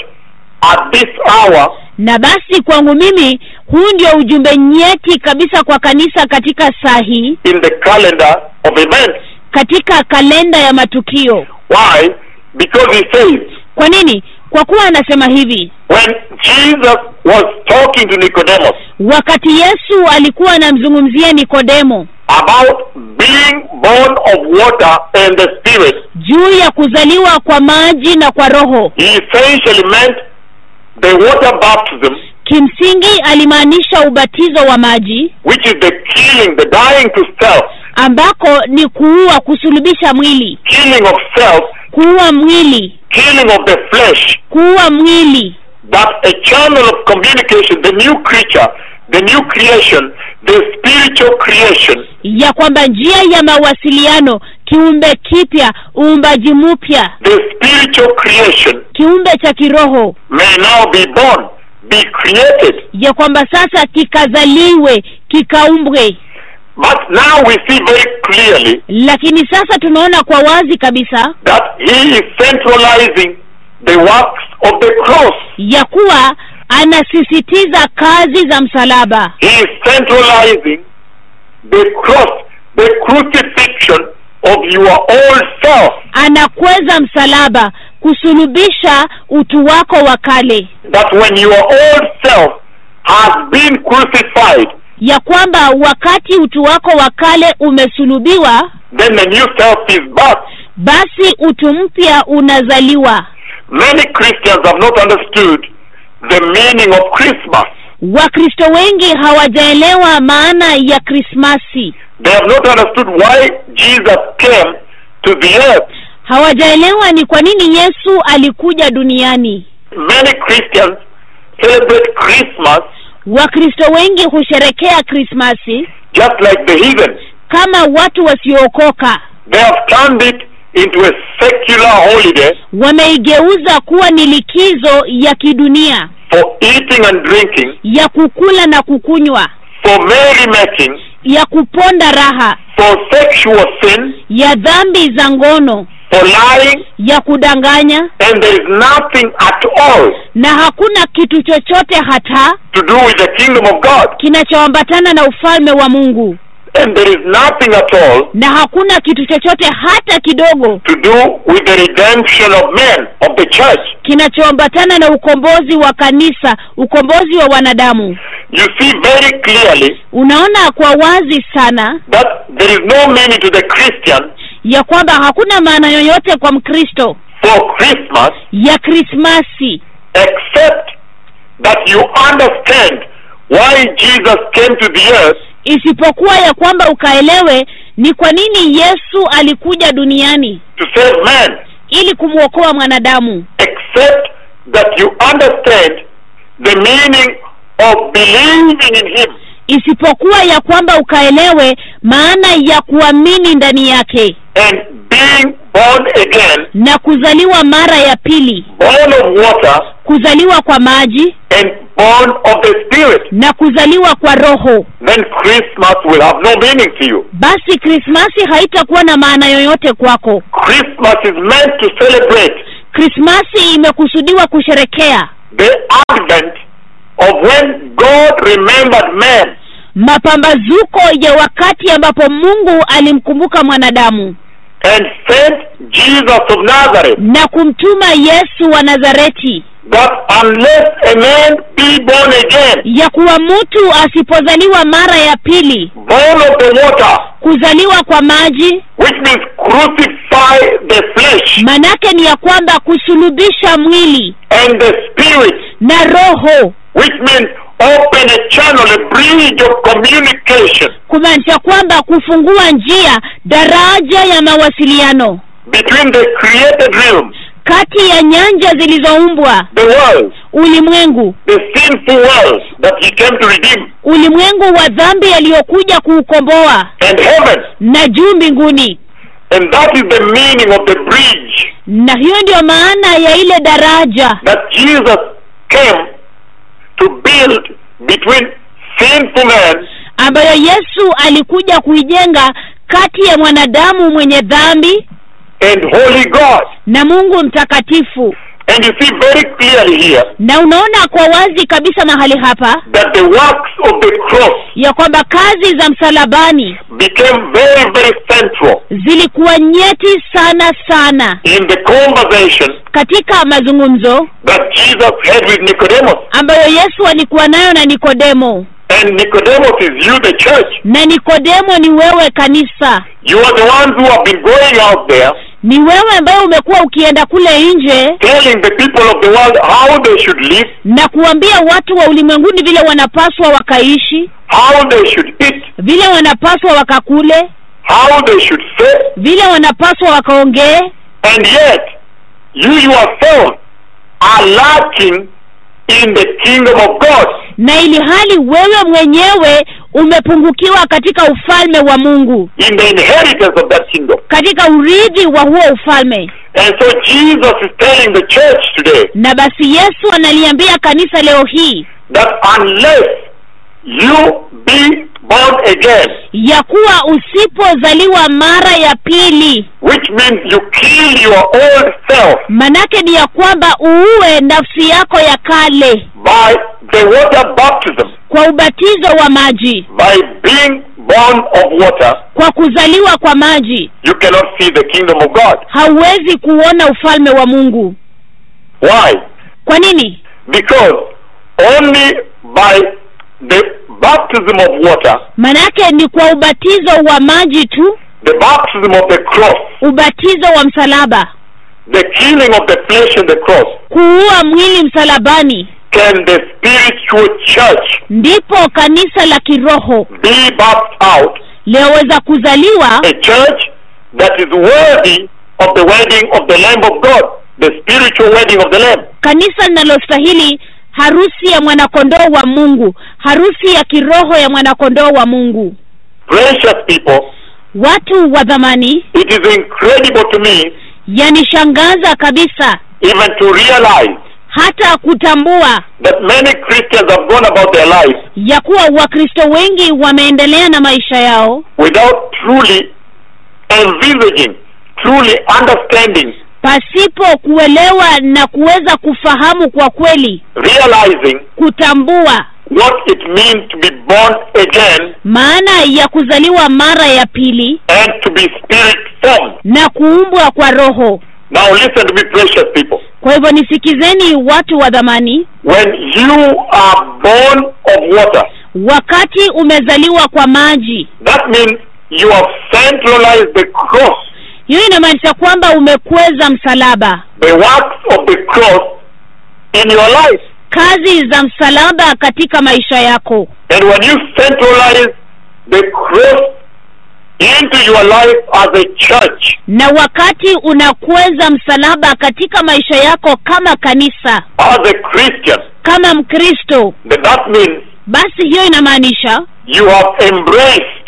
Speaker 2: at this hour
Speaker 3: na basi kwangu mimi huu ndio ujumbe nyeti kabisa kwa kanisa katika saa hii
Speaker 2: in the calendar of events.
Speaker 3: katika kalenda ya matukio
Speaker 2: Why? Because he says,
Speaker 3: kwa nini kwa kuwa anasema hivi
Speaker 2: when Jesus was talking to Nicodemus
Speaker 3: wakati yesu alikuwa anamzungumzia nikodemo
Speaker 2: about being born of water and the Spirit,
Speaker 3: juu ya kuzaliwa kwa maji na kwa roho
Speaker 2: he essentially meant the water baptism,
Speaker 3: kimsingi alimaanisha ubatizo wa maji
Speaker 2: which is the killing, the dying to self,
Speaker 3: ambako ni kuua kusulubisha mwili
Speaker 2: killing of self,
Speaker 3: kuua mwili
Speaker 2: killing of the flesh,
Speaker 3: kuua mwili
Speaker 2: that a channel of communication, the new creature, the new creation, the spiritual creation,
Speaker 3: ya kwamba njia ya mawasiliano kiumbe kipya uumbaji mpya
Speaker 2: the spiritual creation
Speaker 3: kiumbe cha kiroho
Speaker 2: may now be born, be created.
Speaker 3: ya kwamba sasa kikazaliwe kikaumbwe
Speaker 2: But now we see very clearly
Speaker 3: lakini sasa tunaona kwa wazi kabisa
Speaker 2: that he is centralizing the works of the cross.
Speaker 3: ya kuwa anasisitiza kazi za msalaba
Speaker 2: He is centralizing the cross, the crucifixion of your old self.
Speaker 3: anakweza msalaba kusulubisha utu wako wa kale
Speaker 2: That when your old self has been crucified,
Speaker 3: ya kwamba wakati utu wako wa kale umesulubiwa
Speaker 2: then the new self is back.
Speaker 3: basi utu mpya unazaliwa
Speaker 2: Many Christians have not understood the meaning of Christmas.
Speaker 3: wakristo wengi hawajaelewa maana ya krismasi
Speaker 2: They have not understood why Jesus came to the earth.
Speaker 3: hawajaelewa ni kwa nini yesu alikuja duniani
Speaker 2: Many Christians celebrate Christmas
Speaker 3: wakristo wengi husherekea krismasi
Speaker 2: just like the heathen.
Speaker 3: kama watu wasiookoka
Speaker 2: They have turned it into a secular holiday
Speaker 3: wameigeuza kuwa ni likizo ya kidunia
Speaker 2: for eating and drinking,
Speaker 3: ya kukula na kukunywa
Speaker 2: for merrymaking,
Speaker 3: ya kuponda raha
Speaker 2: for sexual sin,
Speaker 3: ya dhambi za ngono
Speaker 2: for lying,
Speaker 3: ya kudanganya
Speaker 2: and there is nothing at all
Speaker 3: na hakuna kitu chochote hata
Speaker 2: to do with the kingdom of God.
Speaker 3: kinachoambatana na ufalme wa mungu
Speaker 2: And there is nothing at all
Speaker 3: na hakuna kitu chochote hata kidogo
Speaker 2: to do with the redemption of men, of the church.
Speaker 3: kinachoambatana na ukombozi wa kanisa ukombozi wa wanadamu
Speaker 2: You see very clearly
Speaker 3: unaona kwa wazi sana
Speaker 2: that there is no meaning to the Christian
Speaker 3: ya kwamba hakuna maana yoyote kwa mkristo
Speaker 2: for Christmas
Speaker 3: ya krismasi
Speaker 2: except that you understand why Jesus came to the earth
Speaker 3: isipokuwa ya kwamba ukaelewe ni kwa nini yesu alikuja duniani
Speaker 2: to save man,
Speaker 3: ili kumwokoa mwanadamu
Speaker 2: except that you understand the meaning of believing in him.
Speaker 3: isipokuwa ya kwamba ukaelewe maana ya kuamini ndani yake
Speaker 2: and being born again,
Speaker 3: na kuzaliwa mara ya pili
Speaker 2: born of water
Speaker 3: kuzaliwa kwa maji
Speaker 2: and born of the Spirit,
Speaker 3: na kuzaliwa kwa roho
Speaker 2: then Christmas will have no meaning to you.
Speaker 3: basi krismasi haitakuwa na maana yoyote kwako
Speaker 2: Christmas is meant to celebrate
Speaker 3: krismasi imekusudiwa kusherekea
Speaker 2: the advent of when God remembered man
Speaker 3: mapambazuko ya wakati ambapo mungu alimkumbuka mwanadamu
Speaker 2: and sent Jesus of Nazareth.
Speaker 3: na kumtuma yesu wa nazareti
Speaker 2: That unless a man be born again,
Speaker 3: ya kuwa mtu asipozaliwa mara ya pili
Speaker 2: born of the water,
Speaker 3: kuzaliwa kwa maji
Speaker 2: which means crucify the flesh
Speaker 3: manake ni ya kwamba kusulubisha mwili
Speaker 2: and the spirit,
Speaker 3: na roho
Speaker 2: which means open a channel, a bridge of communication
Speaker 3: kumaanisha kwamba kufungua njia daraja ya mawasiliano
Speaker 2: between the created realm,
Speaker 3: kati ya nyanja zilizoumbwa
Speaker 2: the world,
Speaker 3: ulimwengu
Speaker 2: the sinful world that he came to redeem,
Speaker 3: ulimwengu wa dhambi aliyokuja kuukomboa
Speaker 2: and heaven.
Speaker 3: na juu mbinguni
Speaker 2: And that is the meaning of the bridge
Speaker 3: na hiyo ndiyo maana ya ile daraja
Speaker 2: that Jesus came to build between sinful man
Speaker 3: ambayo yesu alikuja kuijenga kati ya mwanadamu mwenye dhambi
Speaker 2: and holy God.
Speaker 3: na mungu mtakatifu
Speaker 2: And you see very clearly here
Speaker 3: na unaona kwa wazi kabisa mahali hapa
Speaker 2: that the works of the cross
Speaker 3: ya kwamba kazi za msalabani
Speaker 2: became very, very central
Speaker 3: zilikuwa nyeti sana sana
Speaker 2: in the conversation
Speaker 3: katika mazungumzo
Speaker 2: that Jesus had with Nicodemus.
Speaker 3: ambayo yesu alikuwa nayo na nikodemo
Speaker 2: And Nicodemus is you, the church.
Speaker 3: na nikodemo ni wewe kanisa
Speaker 2: You are the ones who have been going out there
Speaker 3: ni wewe ambaye umekuwa ukienda kule nje
Speaker 2: telling the people of the world how they should live,
Speaker 3: na kuambia watu wa ulimwenguni vile wanapaswa wakaishi
Speaker 2: how they should eat,
Speaker 3: vile wanapaswa wakakule
Speaker 2: how they should say,
Speaker 3: vile wanapaswa wakaongee
Speaker 2: and yet you yourself are lacking in the kingdom of God.
Speaker 3: na ili hali wewe mwenyewe umepungukiwa katika ufalme wa mungu
Speaker 2: in the inheritance of that kingdom.
Speaker 3: katika urithi wa huo ufalme
Speaker 2: And so Jesus is telling the church today
Speaker 3: na basi yesu analiambia kanisa leo hii
Speaker 2: that unless you be born again,
Speaker 3: ya kuwa usipozaliwa mara ya pili
Speaker 2: which means you kill your old self
Speaker 3: manake ni ya kwamba uue nafsi yako ya kale
Speaker 2: by the water baptism,
Speaker 3: kwa ubatizo wa maji
Speaker 2: by being born of water,
Speaker 3: kwa kuzaliwa kwa maji
Speaker 2: you cannot see the kingdom of God.
Speaker 3: hauwezi kuona ufalme wa mungu
Speaker 2: Why?
Speaker 3: kwa nini
Speaker 2: Because only by the baptism of water,
Speaker 3: manake ni kwa ubatizo wa maji tu
Speaker 2: the baptism of the cross,
Speaker 3: ubatizo wa msalaba
Speaker 2: the killing of the flesh in the cross,
Speaker 3: kuua mwili msalabani
Speaker 2: can the spiritual church
Speaker 3: ndipo kanisa la kiroho
Speaker 2: be birthed out
Speaker 3: liweza kuzaliwa
Speaker 2: a church that is worthy of the wedding of the Lamb of God, the spiritual wedding of the Lamb.
Speaker 3: kanisa linalostahili harusi ya mwanakondoo wa mungu harusi ya kiroho ya mwanakondoo wa mungu
Speaker 2: Precious people,
Speaker 3: watu wa dhamani
Speaker 2: it is incredible to me
Speaker 3: yanishangaza kabisa
Speaker 2: even to realize
Speaker 3: hata kutambua
Speaker 2: that many Christians have gone about their lives
Speaker 3: ya kuwa wakristo wengi wameendelea na maisha yao
Speaker 2: without truly envisaging, truly understanding,
Speaker 3: pasipo kuelewa na kuweza kufahamu kwa kweli
Speaker 2: realizing
Speaker 3: kutambua
Speaker 2: what it means to be born again
Speaker 3: maana ya kuzaliwa mara ya pili
Speaker 2: and to be spirit formed.
Speaker 3: na kuumbwa kwa roho
Speaker 2: Now listen to me, precious people.
Speaker 3: kwa hivyo nisikizeni watu wa dhamani
Speaker 2: When you are born of water,
Speaker 3: wakati umezaliwa kwa maji
Speaker 2: that means you have centralized the cross,
Speaker 3: hiyo inamaanisha kwamba umekweza msalaba
Speaker 2: the works of the cross in your life.
Speaker 3: kazi za msalaba katika maisha yako
Speaker 2: And when you centralize the cross into your life as a church,
Speaker 3: na wakati unakweza msalaba katika maisha yako kama kanisa
Speaker 2: as a Christian,
Speaker 3: kama mkristo
Speaker 2: then that means
Speaker 3: basi hiyo inamaanisha
Speaker 2: you have embraced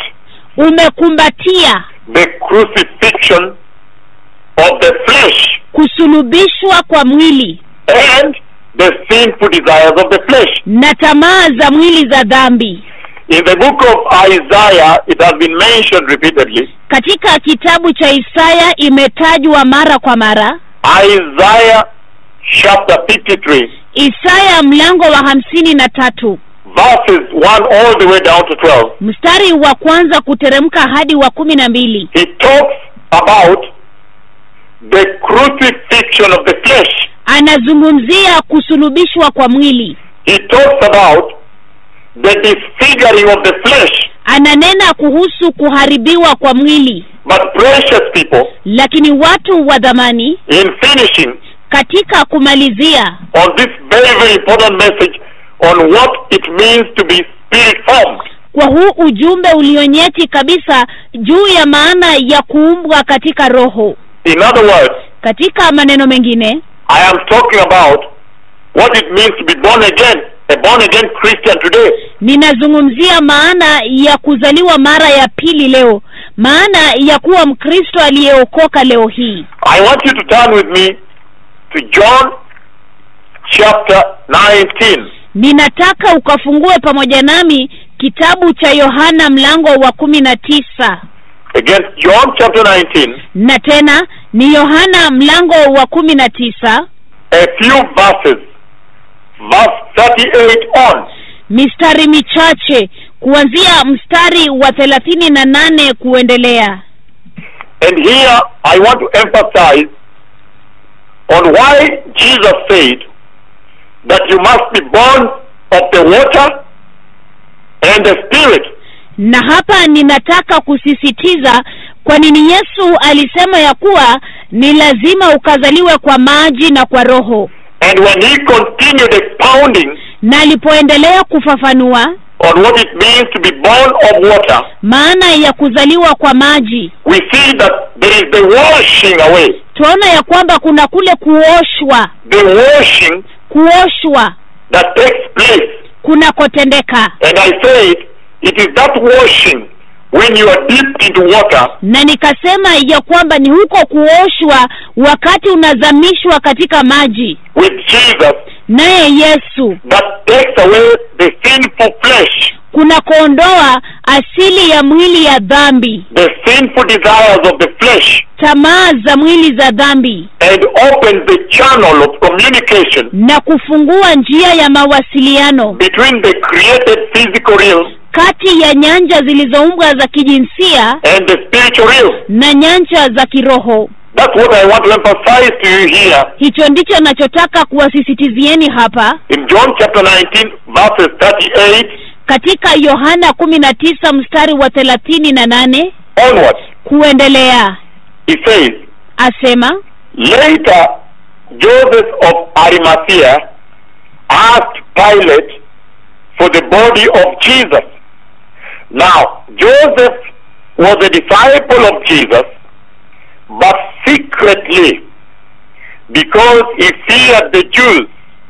Speaker 3: umekumbatia
Speaker 2: the crucifixion of the flesh
Speaker 3: kusulubishwa kwa mwili
Speaker 2: and the sinful desires of the flesh.
Speaker 3: na tamaa za mwili za dhambi
Speaker 2: In the book of Isaiah, it has been mentioned repeatedly.
Speaker 3: katika kitabu cha isaya imetajwa mara kwa mara
Speaker 2: Isaiah chapter 53,
Speaker 3: isaya mlango wa hamsini na tatu
Speaker 2: verses 1 all the way down to 12.
Speaker 3: mstari wa kwanza kuteremka hadi wa kumi na mbili
Speaker 2: He talks about the crucifixion of the flesh.
Speaker 3: anazungumzia kusulubishwa kwa mwili
Speaker 2: He talks about the disfiguring of the flesh.
Speaker 3: ananena kuhusu kuharibiwa kwa mwili
Speaker 2: But precious people,
Speaker 3: lakini watu wa dhamani
Speaker 2: in finishing
Speaker 3: katika kumalizia
Speaker 2: on this very, very important message on what it means to be spirit formed,
Speaker 3: kwa huu ujumbe ulionyeti kabisa juu ya maana ya kuumbwa katika roho
Speaker 2: in other words,
Speaker 3: katika maneno mengine
Speaker 2: I am talking about what it means to be born again, a born again Christian today.
Speaker 3: ninazungumzia maana ya kuzaliwa mara ya pili leo maana ya kuwa mkristo aliyeokoka leo hii
Speaker 2: I want you to turn with me to John chapter 19.
Speaker 3: ninataka ukafungue pamoja nami kitabu cha yohana mlango wa kumi na tisa
Speaker 2: Again, John chapter 19,
Speaker 3: na tena ni yohana mlango wa kumi na tisa
Speaker 2: a few verses, verse 38 on.
Speaker 3: mistari michache kuanzia mstari wa thelathini na nane kuendelea
Speaker 2: And here I want to emphasize on why Jesus said that you must be born of the water and the spirit.
Speaker 3: na hapa ninataka kusisitiza kwa nini yesu alisema ya kuwa ni lazima ukazaliwe kwa maji na kwa roho
Speaker 2: And when he continued expounding
Speaker 3: na alipoendelea kufafanua
Speaker 2: on what it means to be born of water,
Speaker 3: maana ya kuzaliwa kwa maji
Speaker 2: we see that there is the washing away.
Speaker 3: tunaona ya kwamba kuna kule kuoshwa
Speaker 2: The washing
Speaker 3: kuoshwa
Speaker 2: that takes place.
Speaker 3: kunakotendeka
Speaker 2: And I said, it is that washing when you are dipped into water
Speaker 3: na nikasema ya kwamba ni huko kuoshwa wakati unazamishwa katika maji
Speaker 2: with Jesus
Speaker 3: naye yesu
Speaker 2: that takes away the sinful flesh,
Speaker 3: kunakoondoa asili ya mwili ya dhambi
Speaker 2: the sinful desires of the flesh,
Speaker 3: tamaa za mwili za dhambi
Speaker 2: and opens the channel of communication
Speaker 3: na kufungua njia ya mawasiliano
Speaker 2: between the created physical realm
Speaker 3: kati ya nyanja zilizoumbwa za kijinsia
Speaker 2: and the spiritual realm.
Speaker 3: na nyanja za kiroho
Speaker 2: That's what I want to emphasize to you here
Speaker 3: hicho ndicho nachotaka kuwasisitizieni hapa
Speaker 2: in John chapter 19, verses 38
Speaker 3: katika yohana kumi na tisa mstari wa thelathini na nane
Speaker 2: onwards.
Speaker 3: kuendelea
Speaker 2: He says,
Speaker 3: asema
Speaker 2: Later, Joseph of Arimathea asked Pilate for the body of Jesus. Now, Joseph was a disciple of Jesus, but secretly, because he feared the Jews.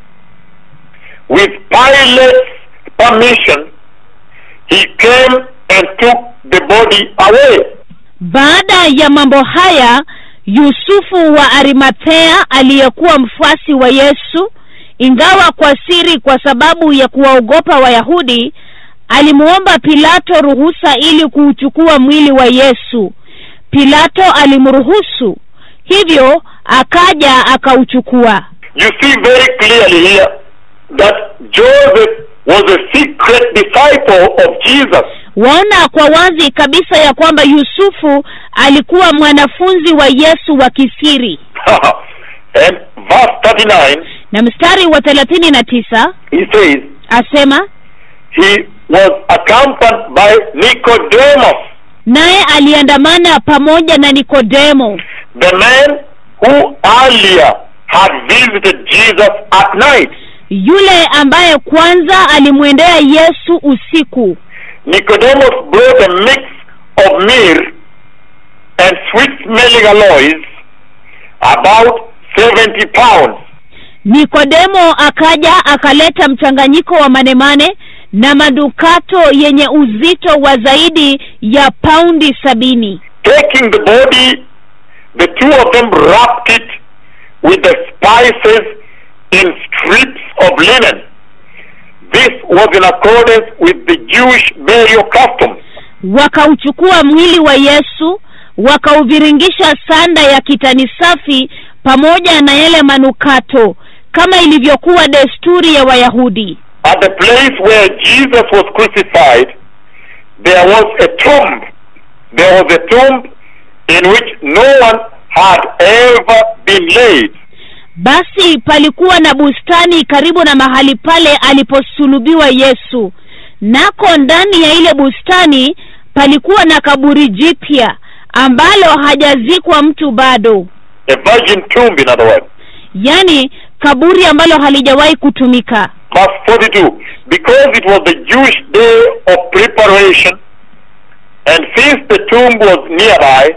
Speaker 2: With Pilate's permission, he came and took the body away.
Speaker 3: baada ya mambo haya yusufu wa arimathea aliyekuwa mfuasi wa yesu ingawa kwa siri kwa sababu ya kuwaogopa wayahudi alimuomba pilato ruhusa ili kuuchukua mwili wa yesu pilato alimruhusu hivyo akaja akauchukua
Speaker 2: You see very clearly here that Joseph was a secret disciple of Jesus.
Speaker 3: waona kwa wazi kabisa ya kwamba yusufu alikuwa mwanafunzi wa yesu wa kisiri
Speaker 2: and verse 39,
Speaker 3: na mstari wa thelathini na tisa
Speaker 2: he says,
Speaker 3: asema
Speaker 2: he was accompanied by Nicodemus,
Speaker 3: naye aliandamana pamoja na nikodemo
Speaker 2: the man who earlier had visited Jesus at night.
Speaker 3: yule ambaye kwanza alimwendea yesu usiku
Speaker 2: Nicodemus brought a mix of myrrh and sweet smelling alloys, about 70 pounds.
Speaker 3: nikodemo akaja akaleta mchanganyiko wa manemane na madukato yenye uzito wa zaidi ya paundi sabini
Speaker 2: Taking the body, the two of them wrapped it with the spices in strips of linen. This was in accordance with the Jewish burial customs.
Speaker 3: wakauchukua mwili wa yesu wakauviringisha sanda ya kitani safi pamoja na yale manukato kama ilivyokuwa desturi ya wayahudi
Speaker 2: At the place where Jesus was crucified, there was a tomb. There was a tomb in which no one had ever been laid.
Speaker 3: basi palikuwa na bustani karibu na mahali pale aliposulubiwa yesu nako ndani ya ile bustani palikuwa na kaburi jipya ambalo hajazikwa mtu bado
Speaker 2: A virgin tomb, in other words.
Speaker 3: yaani kaburi ambalo halijawahi kutumika
Speaker 2: Verse 42. Because it was the Jewish day of preparation, and since the tomb was nearby,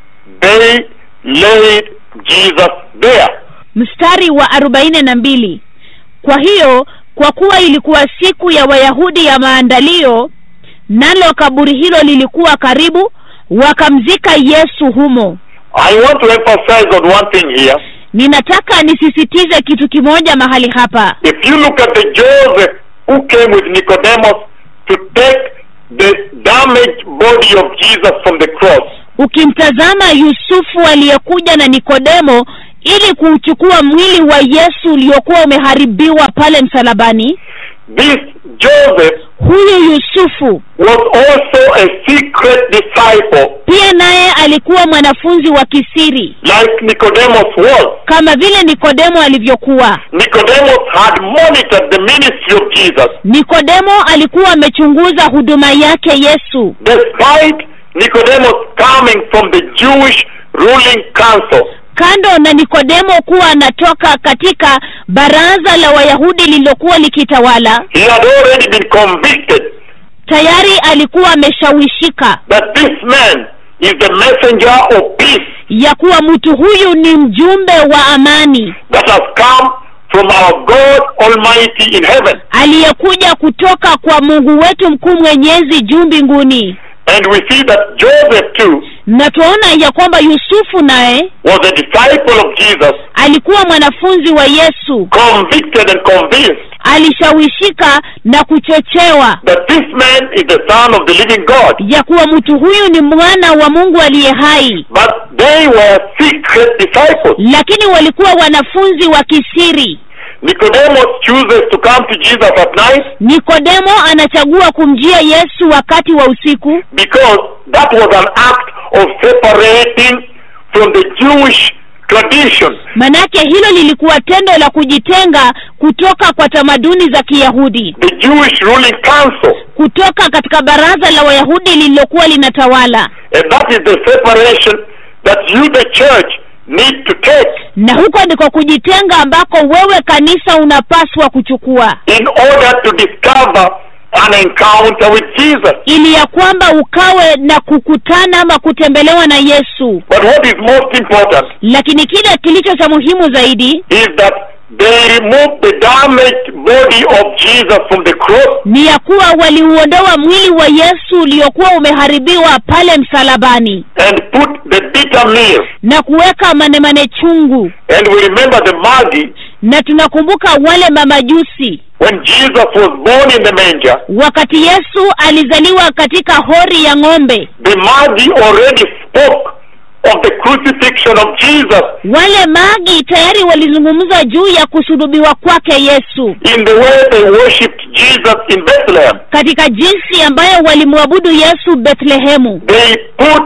Speaker 2: they laid Jesus there.
Speaker 3: mstari wa arobaini na mbili kwa hiyo kwa kuwa ilikuwa siku ya wayahudi ya maandalio nalo kaburi hilo lilikuwa karibu wakamzika yesu humo
Speaker 2: I want to emphasize on one thing here.
Speaker 3: ninataka nisisitize kitu kimoja mahali hapa
Speaker 2: If you look at the Joseph who came with Nicodemus to take the damaged body of Jesus from the cross,
Speaker 3: ukimtazama yusufu aliyekuja na nikodemo ili kuuchukua mwili wa yesu uliokuwa umeharibiwa pale msalabani
Speaker 2: this Joseph
Speaker 3: huyu yusufu
Speaker 2: was also a secret disciple,
Speaker 3: pia naye alikuwa mwanafunzi wa kisiri
Speaker 2: like Nicodemus was.
Speaker 3: kama vile nikodemo alivyokuwa
Speaker 2: Nicodemus had monitored the ministry of Jesus.
Speaker 3: nikodemo alikuwa amechunguza huduma yake yesu
Speaker 2: Despite Nicodemus coming from the Jewish ruling council,
Speaker 3: kando na nikodemo kuwa anatoka katika baraza la wayahudi lililokuwa likitawala
Speaker 2: he had already been convicted
Speaker 3: tayari alikuwa ameshawishika
Speaker 2: that this man is the messenger of peace
Speaker 3: ya kuwa mtu huyu ni mjumbe wa amani
Speaker 2: that has come from our God Almighty in heaven.
Speaker 3: aliyekuja kutoka kwa mungu wetu mkuu mwenyezi juu mbinguni
Speaker 2: And we see that Joseph too
Speaker 3: na tunaona ya kwamba yusufu naye
Speaker 2: was a disciple of Jesus,
Speaker 3: alikuwa mwanafunzi wa yesu
Speaker 2: convicted and convinced
Speaker 3: alishawishika na kuchochewa
Speaker 2: that this man is the son of the living God.
Speaker 3: ya kuwa mtu huyu ni mwana wa mungu aliye hai
Speaker 2: But they were secret disciples.
Speaker 3: lakini walikuwa wanafunzi wa kisiri
Speaker 2: Nicodemus chooses to come to Jesus at night
Speaker 3: nikodemo anachagua kumjia yesu wakati wa usiku
Speaker 2: because that was an act of separating from the Jewish tradition.
Speaker 3: manake hilo lilikuwa tendo la kujitenga kutoka kwa tamaduni za kiyahudi
Speaker 2: the Jewish ruling council.
Speaker 3: kutoka katika baraza la wayahudi lililokuwa linatawala
Speaker 2: And that is the separation that you, the church, need to take
Speaker 3: na huko ndiko kujitenga ambako wewe kanisa unapaswa kuchukua
Speaker 2: in order to discover an encounter with Jesus.
Speaker 3: ili ya kwamba ukawe na kukutana ama kutembelewa na yesu
Speaker 2: But what is most important
Speaker 3: lakini kile kilicho cha muhimu zaidi
Speaker 2: is that they removed the damaged body of Jesus from the cross
Speaker 3: ni ya kuwa waliuondoa mwili wa yesu uliokuwa umeharibiwa pale msalabani
Speaker 2: and put the bitter meal.
Speaker 3: na kuweka manemane chungu
Speaker 2: And we remember the Magi
Speaker 3: na tunakumbuka wale mamajusi
Speaker 2: when Jesus was born in the manger.
Speaker 3: wakati yesu alizaliwa katika hori ya ng'ombe
Speaker 2: The Magi already spoke of the crucifixion of Jesus
Speaker 3: wale magi tayari walizungumza juu ya kusulubiwa kwake yesu
Speaker 2: in the way they worshipped Jesus in Bethlehem.
Speaker 3: katika jinsi ambayo walimwabudu yesu bethlehemu
Speaker 2: They put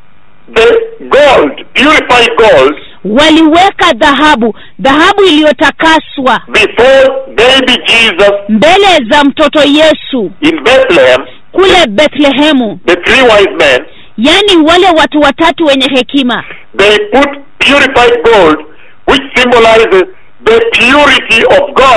Speaker 2: the gold, purified gold,
Speaker 3: waliweka dhahabu dhahabu iliyotakaswa
Speaker 2: before baby Jesus
Speaker 3: mbele za mtoto yesu
Speaker 2: in Bethlehem,
Speaker 3: kule bethlehemu
Speaker 2: the three wise men,
Speaker 3: yaani wale watu watatu wenye hekima
Speaker 2: they put purified gold, which symbolizes the purity of God,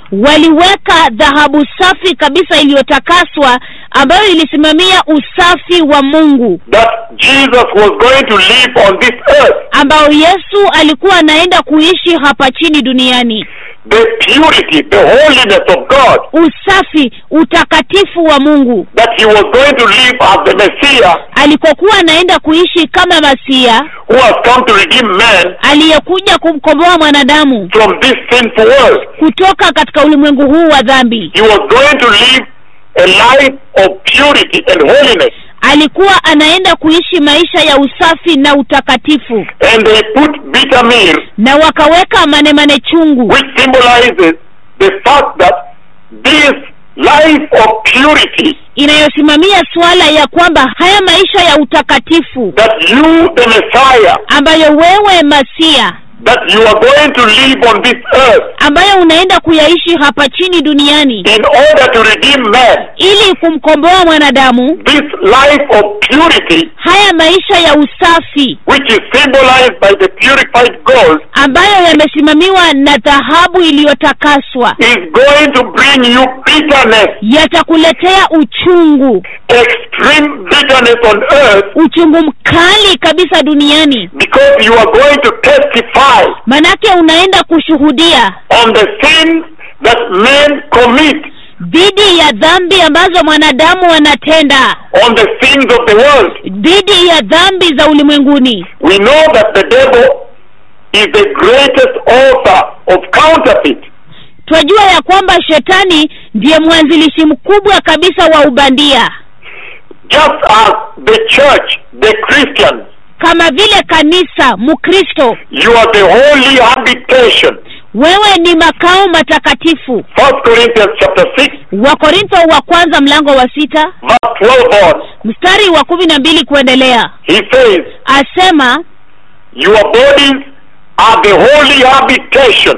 Speaker 3: waliweka dhahabu safi kabisa iliyotakaswa ambayo ilisimamia usafi wa mungu
Speaker 2: that Jesus was going to live on this earth.
Speaker 3: ambao yesu alikuwa anaenda kuishi hapa chini duniani
Speaker 2: The purity, the holiness of God,
Speaker 3: usafi utakatifu wa mungu
Speaker 2: that he was going to live as the Messiah
Speaker 3: alikokuwa anaenda kuishi kama masia
Speaker 2: who has come to redeem man
Speaker 3: aliyekuja kumkomboa mwanadamu
Speaker 2: from this sinful world.
Speaker 3: kutoka katika ulimwengu huu wa dhambi
Speaker 2: He was going to live a life of purity and holiness.
Speaker 3: alikuwa anaenda kuishi maisha ya usafi na utakatifu
Speaker 2: And they put bitter myrrh,
Speaker 3: na wakaweka manemane chungu
Speaker 2: which symbolizes the fact that this life of purity,
Speaker 3: inayosimamia suala ya kwamba haya maisha ya utakatifu
Speaker 2: that you, the Messiah,
Speaker 3: ambayo wewe masia
Speaker 2: that you are going to live on this earth
Speaker 3: ambayo unaenda kuyaishi hapa chini duniani
Speaker 2: in order to redeem man,
Speaker 3: ili kumkomboa mwanadamu
Speaker 2: this life of purity,
Speaker 3: haya maisha ya usafi
Speaker 2: which is symbolized by the purified gold,
Speaker 3: ambayo yamesimamiwa na dhahabu iliyotakaswa
Speaker 2: is going to bring you bitterness,
Speaker 3: yatakuletea uchungu
Speaker 2: extreme bitterness on earth,
Speaker 3: uchungu mkali kabisa duniani
Speaker 2: because you are going to testify
Speaker 3: manake unaenda kushuhudia
Speaker 2: on the sins that men commit,
Speaker 3: dhidi ya dhambi ambazo mwanadamu anatenda
Speaker 2: on the sins of the world.
Speaker 3: dhidi ya dhambi za ulimwenguni
Speaker 2: We know that the devil is the greatest author of counterfeit.
Speaker 3: twajua ya kwamba shetani ndiye mwanzilishi mkubwa kabisa wa ubandia
Speaker 2: Just as the church, the Christians,
Speaker 3: kama vile kanisa mkristo
Speaker 2: you are the holy habitation.
Speaker 3: wewe ni makao matakatifu
Speaker 2: First Corinthians chapter 6,
Speaker 3: wakorintho wa kwanza mlango wa sita
Speaker 2: verse 12 on,
Speaker 3: mstari wa kumi na mbili kuendelea
Speaker 2: he says,
Speaker 3: asema
Speaker 2: Your bodies are the holy habitation,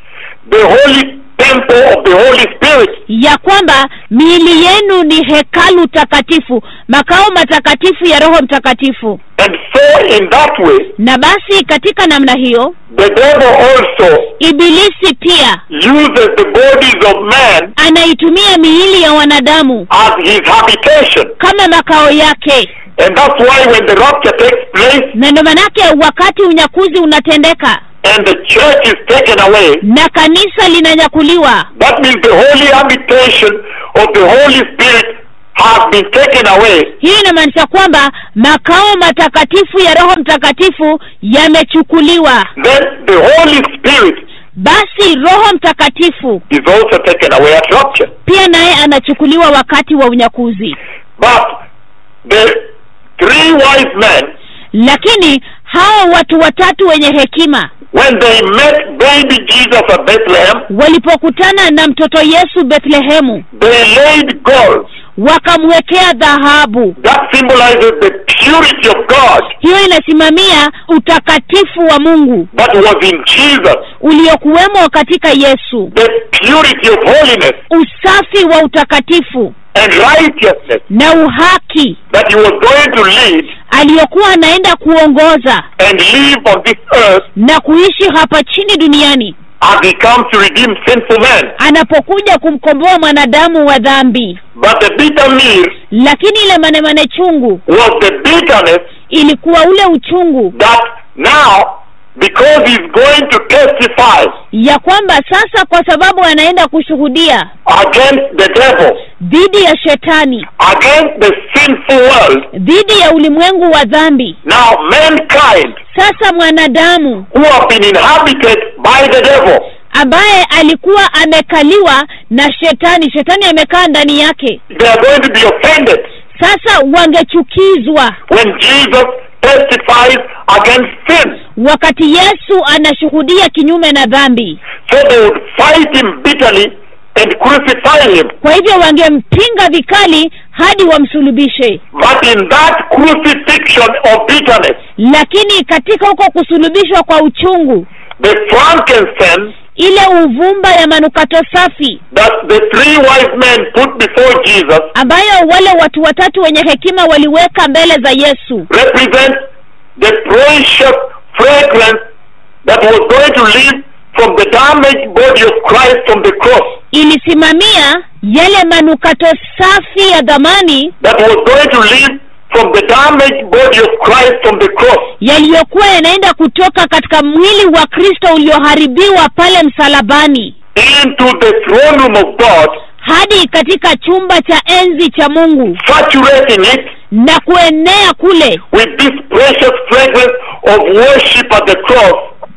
Speaker 2: the holy temple of the Holy Spirit.
Speaker 3: ya kwamba miili yenu ni hekalu takatifu makao matakatifu ya roho mtakatifu
Speaker 2: And so, in that way,
Speaker 3: na basi katika namna hiyo
Speaker 2: the devil also
Speaker 3: ibilisi pia
Speaker 2: uses the bodies of man
Speaker 3: anaitumia miili ya wanadamu
Speaker 2: as his habitation.
Speaker 3: kama makao yake
Speaker 2: And that's why when the rapture takes place
Speaker 3: na ndio manake wakati unyakuzi unatendeka
Speaker 2: and the church is taken away,
Speaker 3: na kanisa linanyakuliwa
Speaker 2: that means the holy habitation of the Holy Spirit has been taken away.
Speaker 3: hii inamaanisha kwamba makao matakatifu ya roho mtakatifu yamechukuliwa
Speaker 2: Then the Holy Spirit
Speaker 3: basi roho mtakatifu
Speaker 2: is also taken away at rapture.
Speaker 3: pia naye anachukuliwa wakati wa unyakuzi
Speaker 2: But the three wise men,
Speaker 3: lakini hao watu watatu wenye hekima
Speaker 2: when they met baby Jesus at Bethlehem,
Speaker 3: walipokutana na mtoto yesu bethlehemu
Speaker 2: they laid gold.
Speaker 3: wakamwekea dhahabu
Speaker 2: That symbolizes the purity of God
Speaker 3: hiyo inasimamia utakatifu wa mungu
Speaker 2: that was in Jesus,
Speaker 3: uliokuwemo katika yesu
Speaker 2: the purity of holiness
Speaker 3: usafi wa utakatifu
Speaker 2: and righteousness
Speaker 3: na uhaki
Speaker 2: that he was going to lead
Speaker 3: aliyokuwa anaenda kuongoza
Speaker 2: and live on this earth
Speaker 3: na kuishi hapa chini duniani
Speaker 2: as he comes to redeem sinful man.
Speaker 3: anapokuja kumkomboa mwanadamu wa dhambi
Speaker 2: But the bitter meal
Speaker 3: lakini ile manemane chungu
Speaker 2: was the bitterness
Speaker 3: ilikuwa ule uchungu
Speaker 2: that now, because he's going to testify
Speaker 3: ya kwamba sasa kwa sababu anaenda kushuhudia
Speaker 2: against the devil,
Speaker 3: dhidi ya shetani
Speaker 2: against the sinful world,
Speaker 3: dhidi ya ulimwengu wa dhambi
Speaker 2: now mankind
Speaker 3: sasa mwanadamu
Speaker 2: who have been inhabited by the devil,
Speaker 3: ambaye alikuwa amekaliwa na shetani shetani amekaa ndani yake
Speaker 2: they are going to be offended
Speaker 3: sasa wangechukizwa
Speaker 2: when Jesus testifies against sin.
Speaker 3: wakati yesu anashuhudia kinyume na dhambi
Speaker 2: So they would fight him bitterly and crucify him.
Speaker 3: kwa hivyo wangempinga vikali hadi wamsulubishe
Speaker 2: But in that crucifixion of bitterness,
Speaker 3: lakini katika huko kusulubishwa kwa uchungu
Speaker 2: the frankincense
Speaker 3: ile uvumba ya manukato safi
Speaker 2: that the three wise men put before Jesus
Speaker 3: ambayo wale watu watatu wenye hekima waliweka mbele za yesu
Speaker 2: represent the precious fragrance that was going to leave from the damaged body of Christ from the cross
Speaker 3: ilisimamia yale manukato safi ya dhamani
Speaker 2: that was going to leave from the damaged body of Christ from the cross
Speaker 3: yaliyokuwa yanaenda kutoka katika mwili wa kristo ulioharibiwa pale msalabani
Speaker 2: into the throne room of God,
Speaker 3: hadi katika chumba cha enzi cha mungu
Speaker 2: saturating it
Speaker 3: na kuenea kule
Speaker 2: with this precious fragrance of worship at the cross,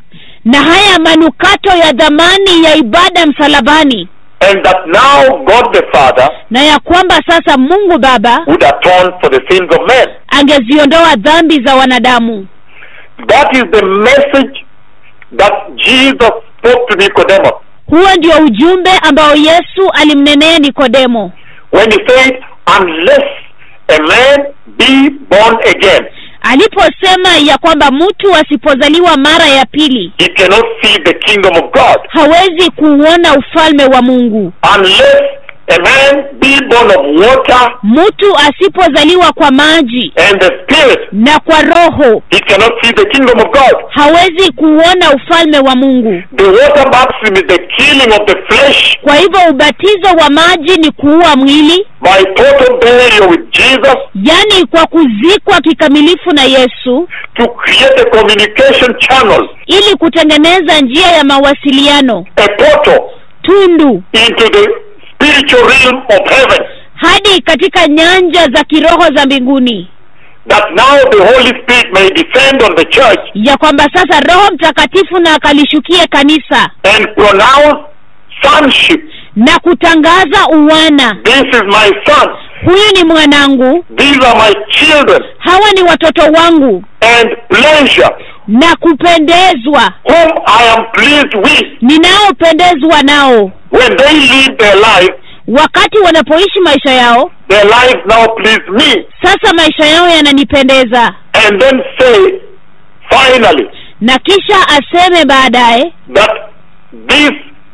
Speaker 3: na haya manukato ya dhamani ya ibada msalabani
Speaker 2: and that now God the Father
Speaker 3: na ya kwamba sasa mungu baba
Speaker 2: would atone for the sins of men.
Speaker 3: angeziondoa dhambi za wanadamu
Speaker 2: That is the message that Jesus spoke to Nicodemus
Speaker 3: huo ndio ujumbe ambao yesu alimnenea nikodemo
Speaker 2: when he said, Unless a man be born again,
Speaker 3: aliposema ya kwamba mtu asipozaliwa mara ya pili
Speaker 2: he cannot see the kingdom of God.
Speaker 3: hawezi kuuona ufalme wa mungu
Speaker 2: Unless a man be born of water
Speaker 3: mtu asipozaliwa kwa maji
Speaker 2: and the Spirit,
Speaker 3: na kwa roho
Speaker 2: he cannot see the kingdom of God.
Speaker 3: hawezi kuuona ufalme wa mungu
Speaker 2: The water baptism is the killing of the flesh
Speaker 3: kwa hivyo ubatizo wa maji ni kuua mwili
Speaker 2: by total burial with Jesus
Speaker 3: yaani kwa kuzikwa kikamilifu na yesu
Speaker 2: to create a communication channel,
Speaker 3: ili kutengeneza njia ya mawasiliano
Speaker 2: a portal
Speaker 3: tundu
Speaker 2: into the spiritual realm of heaven.
Speaker 3: hadi katika nyanja za kiroho za mbinguni
Speaker 2: That now the Holy Spirit may descend on the church
Speaker 3: ya kwamba sasa roho mtakatifu na akalishukie kanisa
Speaker 2: and pronounce sonship.
Speaker 3: na kutangaza uwana
Speaker 2: This is my son.
Speaker 3: huyu ni mwanangu
Speaker 2: These are my children.
Speaker 3: hawa ni watoto wangu
Speaker 2: And pleasure,
Speaker 3: na kupendezwa
Speaker 2: whom I am pleased with.
Speaker 3: ninaopendezwa nao
Speaker 2: When they live their life,
Speaker 3: wakati wanapoishi maisha yao
Speaker 2: their lives now please me.
Speaker 3: sasa maisha yao yananipendeza
Speaker 2: And then say, finally,
Speaker 3: na kisha aseme baadaye
Speaker 2: that this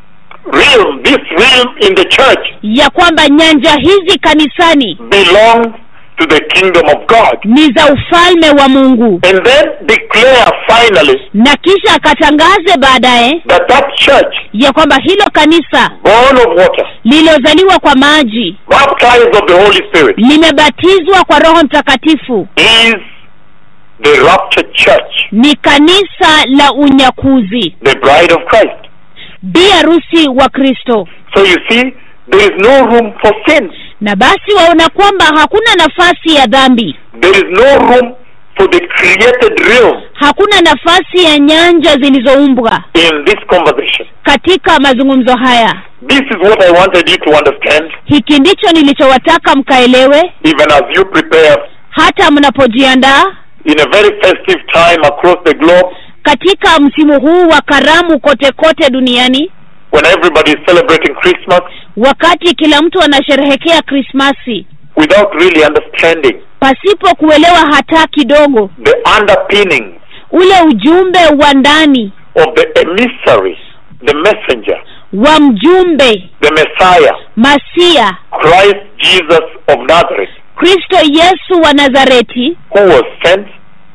Speaker 2: realm, this realm in the church
Speaker 3: ya kwamba nyanja hizi kanisani
Speaker 2: belongs to the kingdom of God.
Speaker 3: ni za ufalme wa mungu
Speaker 2: And then declare finally
Speaker 3: na kisha akatangaze baadaye
Speaker 2: that that church,
Speaker 3: ya kwamba hilo kanisa
Speaker 2: born of water,
Speaker 3: lililozaliwa kwa maji
Speaker 2: baptized of the Holy Spirit,
Speaker 3: limebatizwa kwa roho mtakatifu
Speaker 2: is the raptured church,
Speaker 3: ni kanisa la unyakuzi
Speaker 2: the bride of Christ.
Speaker 3: bi harusi wa kristo
Speaker 2: So you see, there is no room for sin.
Speaker 3: na basi waona kwamba hakuna nafasi ya dhambi
Speaker 2: There is no room for the created realm
Speaker 3: hakuna nafasi ya nyanja zilizoumbwa
Speaker 2: in this conversation.
Speaker 3: katika mazungumzo haya
Speaker 2: This is what I wanted you to understand,
Speaker 3: hiki ndicho nilichowataka mkaelewe
Speaker 2: even as you prepare
Speaker 3: hata mnapojiandaa
Speaker 2: in a very festive time across the globe
Speaker 3: katika msimu huu wa karamu kote kote duniani
Speaker 2: when everybody is celebrating Christmas
Speaker 3: wakati kila mtu anasherehekea krismasi
Speaker 2: without really understanding
Speaker 3: pasipo kuelewa hata kidogo
Speaker 2: the underpinnings
Speaker 3: ule ujumbe wa ndani
Speaker 2: of the emissary, the messenger,
Speaker 3: wa mjumbe
Speaker 2: the Messiah,
Speaker 3: masia
Speaker 2: Christ Jesus of Nazareth,
Speaker 3: kristo yesu wa nazareti
Speaker 2: who was sent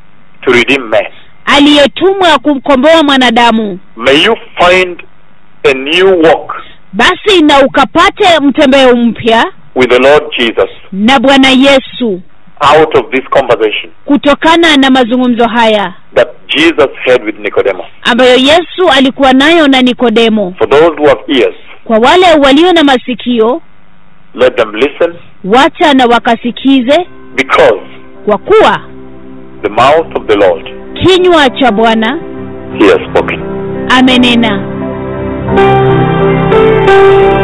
Speaker 2: to redeem man.
Speaker 3: aliyetumwa kumkomboa mwanadamu
Speaker 2: May you find a new walk
Speaker 3: basi na ukapate mtembeo mpya
Speaker 2: with the Lord Jesus
Speaker 3: na bwana yesu
Speaker 2: out of this conversation
Speaker 3: kutokana na mazungumzo haya
Speaker 2: that Jesus had with Nicodemus.
Speaker 3: ambayo yesu alikuwa nayo na nikodemo
Speaker 2: For those who have ears,
Speaker 3: kwa wale walio na masikio
Speaker 2: let them listen
Speaker 3: wacha na wakasikize
Speaker 2: because
Speaker 3: kwa kuwa
Speaker 2: the mouth of the Lord
Speaker 3: kinywa cha bwana
Speaker 2: he has spoken.
Speaker 3: amenena